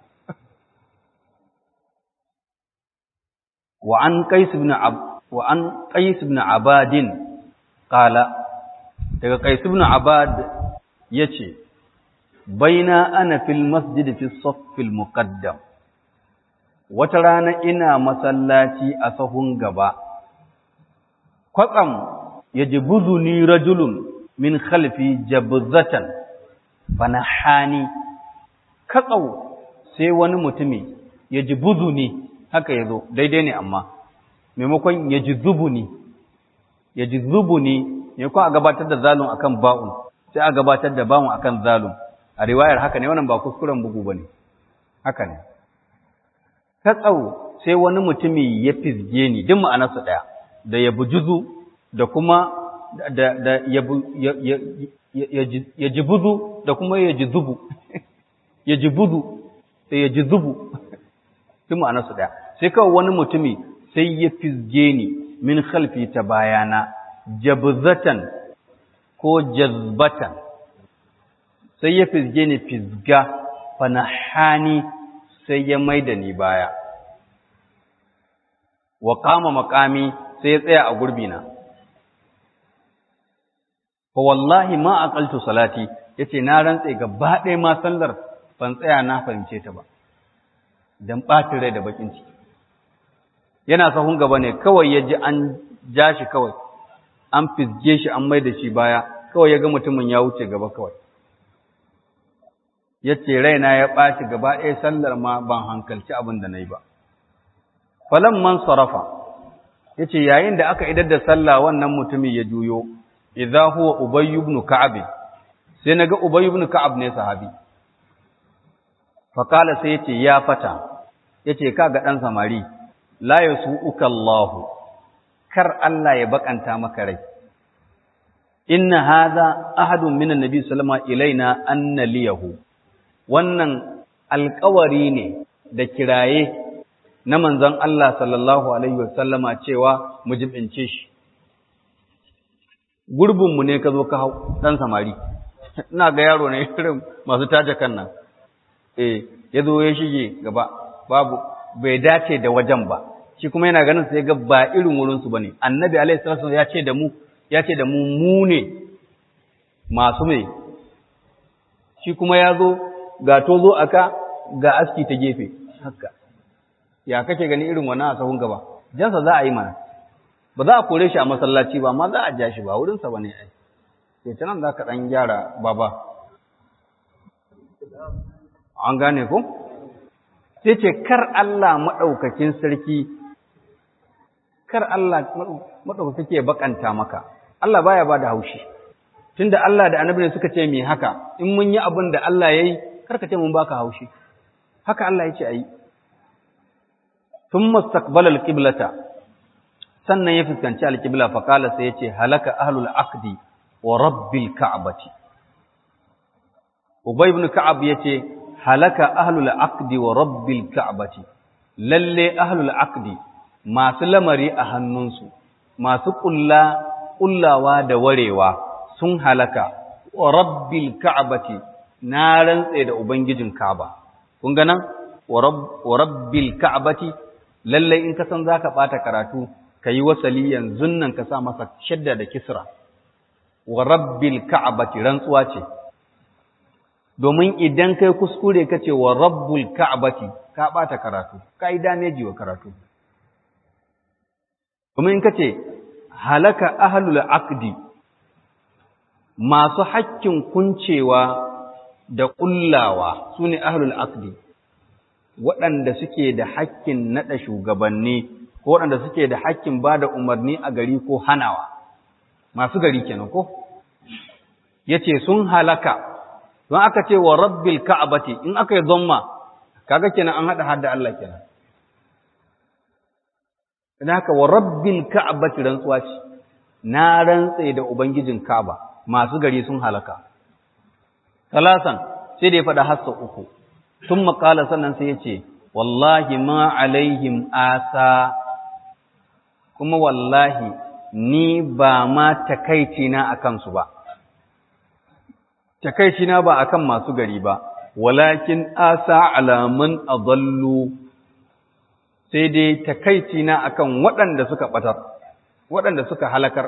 A: wa an qais ibn ab wa an qais ibn abadin qala daga qais ibn abad yace baina ana fil masjid fi saff al muqaddam wata rana ina masallaci a sahun gaba kwatsam yajbuzuni rajulun min khalfi jabzatan fanahani katsau sai wani mutumi ya ji buzuni haka ya zo daidai ne amma maimakon ya ji zubuni ya ji zubuni maimakon a gabatar da zalun akan ba'un sai a gabatar da ba'un akan zalun a riwayar haka ne wannan ba kuskuren bugu ba ne haka ne katsau sai wani mutumi ya fizge ni duk ma'anarsa ɗaya da ya bujuzu da kuma da da ya ya ji buzu da kuma ya ji zubu ya ji buzu da ya ji zubu duk ma'anarsa ɗaya sai kawai wani mutumi sai ya fizge ni min khalfi ta bayana jabzatan ko jazbatan sai ya fizge ni fizga fanahani sai ya maida ni baya wa kama makami sai ya tsaya a gurbina fa wallahi ma aqaltu salati yace na rantse gaba ɗaya ma sallar ban tsaya na fahimce ta ba dan ɓatin rai da bakin ciki yana sahun gaba ne kawai ya ji an ja shi kawai an fizge shi an mai da shi baya kawai ya ga mutumin ya wuce gaba kawai ya ce raina ya ɓaci gaba ɗaya sallar ma ban hankalci abin da na yi ba falon man sarrafa ya ce yayin da aka idar da sallah wannan mutumin ya juyo idza huwa ubayy ibn ka'ab sai naga ubayy ibn ka'ab ne sahabi fa kala sai yace ya fata yace kaga dan samari la yasu'uka Allah kar Allah ya bakanta maka rai inna hadha ahadun minan nabi sallama ilaina anna liyahu wannan alƙawari ne da kiraye na manzon Allah sallallahu alaihi wasallama cewa mu jibince shi gurbinmu ne ka zo ka hau ɗan samari ina ga yaro ne irin masu taje kan nan eh ya zo ya shige gaba babu bai dace da wajen ba shi kuma yana ganin sai ga ba irin wurinsu ba ne annabi alaihi salatu ya ce da mu ya ce da mu mu ne masu mai shi kuma ya zo ga tozo aka ga aski ta gefe haka ya kake gani irin wannan a sahun gaba jansa za a yi mana ba za a kore shi a masallaci ba amma za a ja shi ba wurinsa ba ne ai sai ta nan za ka ɗan gyara baba an gane ko sai ce kar Allah maɗaukakin sarki kar Allah maɗaukaki ya bakanta maka Allah baya ba da haushi tunda Allah da annabi ne suka ce me haka in mun yi abin da Allah ya yi kar ka ce mun baka haushi haka Allah ya ce a yi ثم استقبل القبلة sannan ya fuskanci alƙibla faƙala sai ya ce halaka ahlul aqdi wa rabbil ka'bati ubay ibn ka'ab yace halaka ahlul aqdi wa rabbil ka'bati lalle ahlul aqdi masu lamari a hannunsu masu kulla kullawa da warewa sun halaka wa rabbil ka'bati na rantse da ubangijin ka'aba kun ga nan wa rabbil ka'bati lalle in ka san zaka bata karatu ka yi wasali yanzu nan ka sa masa shadda da kisra wa rabbil ka'bati rantsuwa ce domin idan kai kuskure ka ce wa rabbul ka'bati ka bata karatu ka yi dameji wa karatu domin in ka ce halaka ahlul aqdi masu hakkin kuncewa da kullawa sune ahlul aqdi waɗanda suke da hakkin naɗa shugabanni ko waɗanda suke da hakkin ba da umarni a gari ko hanawa masu gari kenan ko ya ce sun halaka don aka ce wa rabbil ka'abati in aka yi zomma kaga kenan an haɗa hadda Allah kenan idan haka wa rabbil ka'abati rantsuwa ce na rantse da ubangijin ka'aba masu gari sun halaka talasan sai da ya faɗa hassa uku sun makala sannan sai ya ce wallahi ma alaihim asa kuma wallahi ni ba ma takaici na akan su ba takaici na ba akan masu gari ba walakin asa alaman adallu sai dai takaici na akan waɗanda suka batar waɗanda suka halakar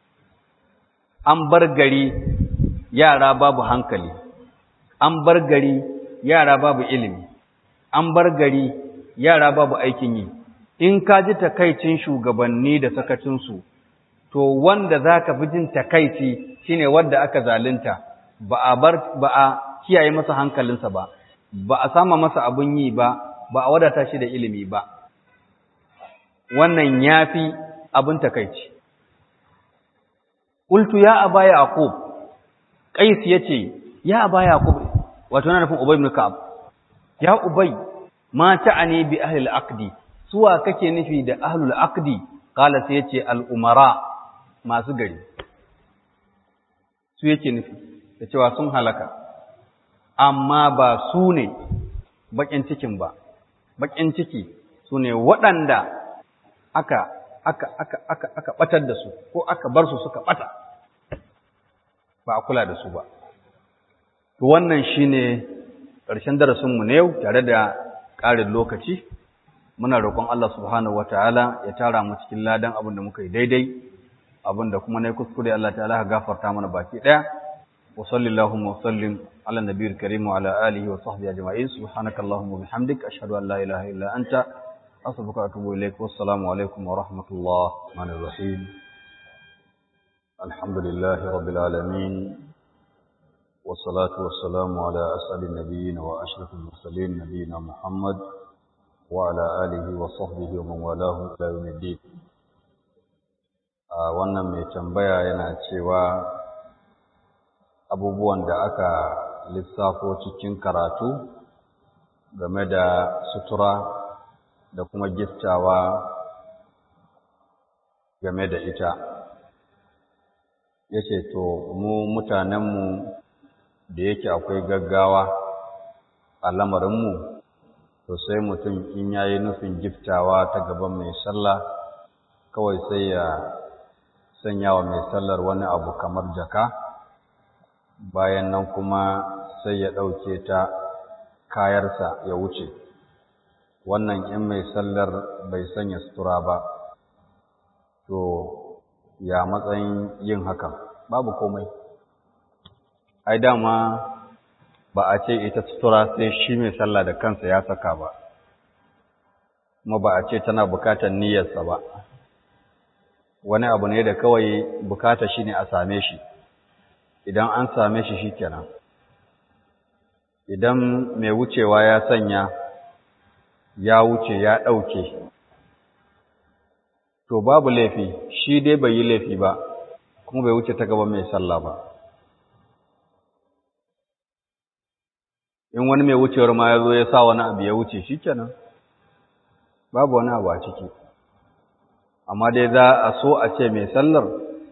A: an bar gari yara babu hankali an bar gari yara babu ilimi an bar gari yara babu aikin yi in ka ji takaicin shugabanni da sakacinsu to wanda za ka fi jin takaici shine wanda aka zalunta ba a bar ba a kiyaye masa hankalinsa ba ba a sama masa abun yi ba ba a wadata shi da ilimi ba wannan yafi abin takeici qultu ya aba yaqub qais yace ya aba yaqub wato na nufin ubay ibn ka'ab ya ubay ma ta'ani bi ahli al-aqdi suwa kake nufi da ahli al-aqdi qala sai yace al-umara masu gari su yake nufi da cewa sun halaka amma ba su ne bakin cikin ba bakin ciki su ne waɗanda aka aka aka aka aka batar da su ko aka bar su suka bata ba a kula da su ba to wannan shine ƙarshen darasin mu ne yau tare da ƙarin lokaci muna roƙon Allah subhanahu wataala ya tara mu cikin ladan abin da muka yi daidai abin da kuma nayi kuskure Allah ta'ala ya gafarta mana baki daya wa sallallahu wa sallim ala nabiyil karim wa ala alihi wa sahbihi ajma'in subhanakallahumma wa bihamdik ashhadu an la ilaha illa anta أصبك أتوب إليك والسلام عليكم ورحمة الله الرحمن الرحيم الحمد لله رب العالمين والصلاة والسلام على أسأل النبيين وأشرف المرسلين نبينا محمد وعلى آله وصحبه ومن والاه إلى يوم الدين wannan mai tambaya yana cewa abubuwan da aka lissafo cikin karatu game da sutura da kuma gittawa game da ita ya ce to mu mutanenmu da yake akwai gaggawa a lamarinmu to sai mutum in ya yi nufin giftawa ta gaban mai sallah kawai sai ya sanya wa mai sallar wani abu kamar jaka bayan nan kuma sai ya ɗauke ta kayarsa ya wuce wannan in mai sallar bai sanya sutura ba to ya matsayin yin hakan babu komai ai dama ba a ce ita sutura sai shi mai sallah da kansa ya saka ba kuma ba a ce tana bukatar niyyarsa ba wani abu ne da kawai bukata shi ne a same shi idan an same shi shi kenan idan mai wucewa ya sanya ya wuce ya ɗauke to babu laifi shi dai bai yi laifi ba kuma bai wuce ta gaba mai sallah ba in wani mai wucewar ma ya zo ya sa wani abu ya wuce shi kenan babu wani abu a ciki amma dai za a so a ce mai sallar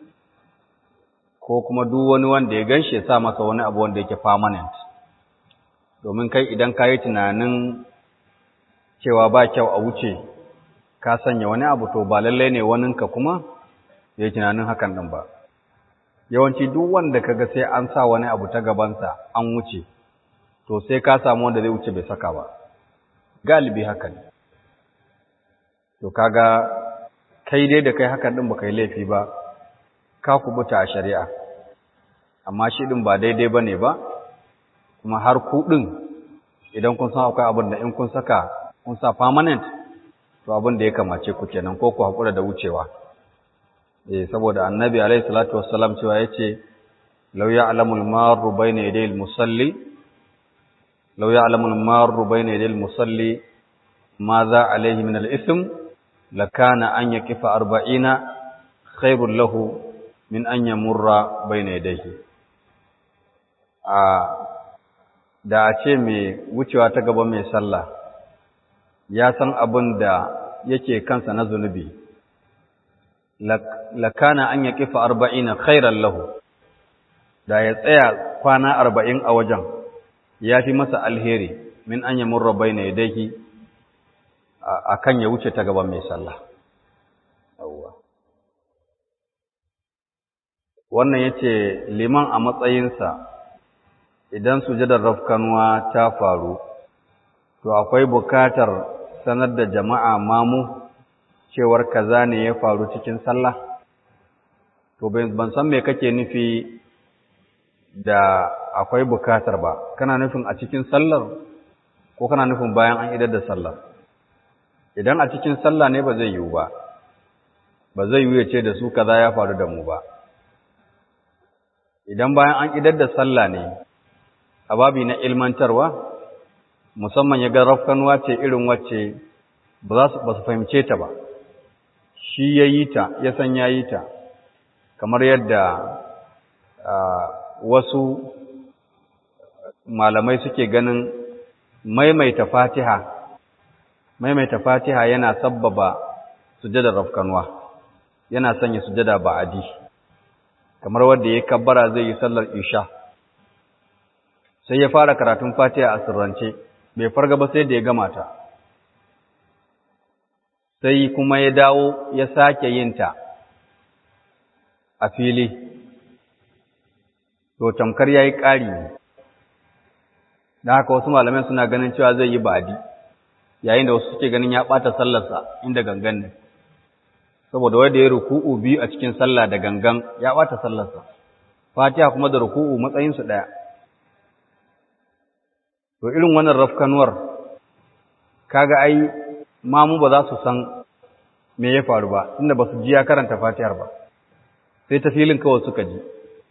A: ko kuma duk wani wanda ya ganshi ya sa masa wani abu wanda yake permanent domin kai idan ka yi tunanin cewa ba kyau a wuce ka sanya wani abu to ba lallai ne waninka kuma ya yi tunanin hakan ɗin ba yawanci duk wanda kaga sai an sa wani abu ta gabansa an wuce to sai ka samu wanda zai wuce bai saka ba galibi haka ne to kaga kai dai da kai hakan ɗin baka yi laifi ba ka kubuta a shari'a amma shi ɗin ba daidai ba ne ba kuma har ku ɗin idan kun san akwai abin da in kun saka kun sa permanent to abin da ya kamace ku kenan ko ku haƙura da wucewa eh saboda annabi alaihi salatu wassalam cewa yace law ya'lamu al-marru bayna yaday al-musalli law ya'lamu al-marru bayna yaday al-musalli madha alayhi min al-ithm lakana an yakifa arba'ina khairul lahu min an yamurra bayna yadayhi a da a ce mai wucewa ta gaba mai sallah ya san abin da yake kansa na zunubi lakana an ya kifa arba'ina khairan lahu da ya tsaya kwana arba'in a wajen ya fi masa alheri min an yamurra bayna yadayhi akan ya wuce ta gaban mai sallah wannan yace liman a matsayinsa idan sujadar rafkanuwa ta faru to akwai bukatar sanar da jama'a mamu cewar kaza ne ya faru cikin sallah to ban san me kake nufi da akwai bukatar ba kana nufin a cikin sallar ko kana nufin bayan an idar da sallar idan a cikin sallah ne ba zai yiwu ba ba zai yiwu ya ce da su kaza ya faru da mu ba idan bayan an idar da sallah ne a babi na ilmantarwa musamman ya ga rafkanuwa ce irin wacce ba su fahimce ta ba shi ya yi ta ya san ya yi ta kamar yadda wasu malamai suke ganin maimaita fatiha maimaita fatiha yana sabbaba sujadar rafkanuwa yana sanya sujada ba'adi kamar wanda ya kabbara zai yi sallar isha sai ya fara karatun fatiha a sirrance bai farga ba sai da ya gama ta sai kuma ya dawo ya sake yin ta a fili to tamkar yayi ƙari ne da haka wasu malamai suna ganin cewa zai yi ba'adi yayin da wasu suke ganin ya ɓata sallarsa inda gangan ne saboda wanda ya ruku'u biyu a cikin sallah da gangan ya ɓata sallarsa fatiha kuma da ruku'u matsayinsu ɗaya to irin wannan rafkanuwar kaga ai mamu ba za su san me ya faru ba inda ba su ji ya karanta fatihar ba sai ta filin kawai suka ji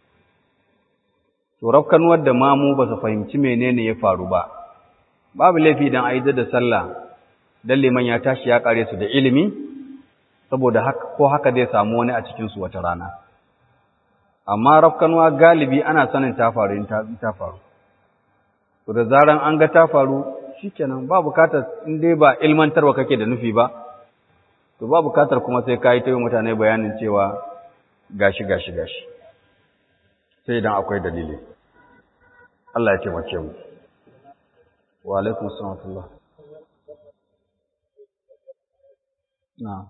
A: to rafkanuwar da mamu ba su fahimci menene ya faru ba babu laifi idan a da sallah dan liman ya tashi ya kare su da ilimi saboda haka ko haka zai samu wani a cikin su wata rana amma rafkanuwa galibi ana sanin ta faru in ta faru to da zaran an ga ta faru shikenan ba bukatar in dai ba ilmantarwa kake da nufi ba to ba bukatar kuma sai ka yi ta yi mutane bayanin cewa gashi gashi gashi sai idan akwai dalili Allah ya taimake mu wa alaikum salam na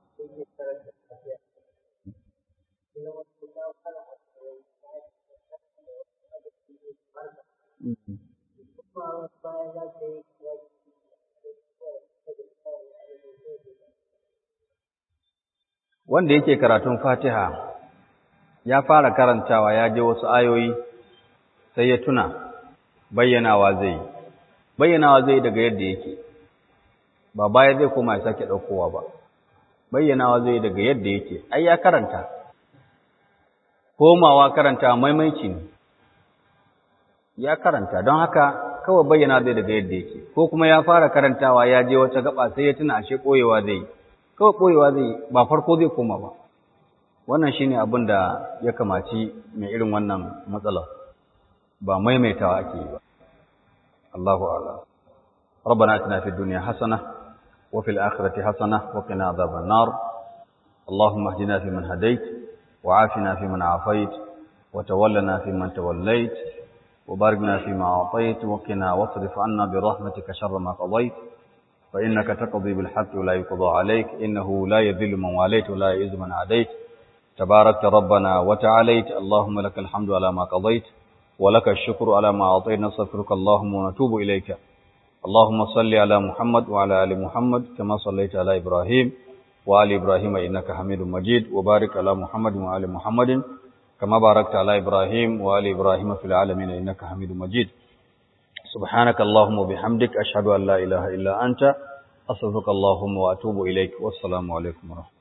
A: wanda yake karatun fatiha ya fara karantawa ya je wasu ayoyi sai ya tuna bayyanawa zai bayyanawa zai daga yadda yake ba baya zai koma ya sake ɗaukowa ba bayyanawa zai daga yadda yake ai ya karanta komawa karanta maimaici ne ya karanta don haka kawai bayyana zai daga yadda yake ko kuma ya fara karantawa ya je wata gaba sai ya tuna ashe ɓoyewa zai kawai ɓoyewa zai ba farko zai koma ba wannan shine abin da ya kamaci mai irin wannan matsala ba maimaitawa ake yi ba Allahu a'lam ربنا اتنا في الدنيا حسنه وفي الاخره حسنه وقنا عذاب النار اللهم اهدنا فيمن هديت وعافنا فيمن عافيت وتولنا فيمن توليت وبارك لنا فيما اعطيت وقنا واصرف عنا برحمتك شر ما قضيت فانك تقضي بالحق ولا يقضى عليك انه لا يذل من واليت ولا يعز من عاديت تباركت ربنا وتعاليت اللهم لك الحمد على ما قضيت ولك الشكر على ما أعطيت نستغفرك اللهم ونتوب إليك اللهم صل على محمد وعلى آل محمد كما صليت على إبراهيم وآل إبراهيم إنك حميد مجيد وبارك على محمد وآل محمد كما باركت على إبراهيم وآل إبراهيم في العالمين إنك حميد مجيد سبحانك اللهم وبحمدك أشهد أن لا إله إلا أنت أستغفرك اللهم وأتوب إليك والسلام عليكم ورحمة الله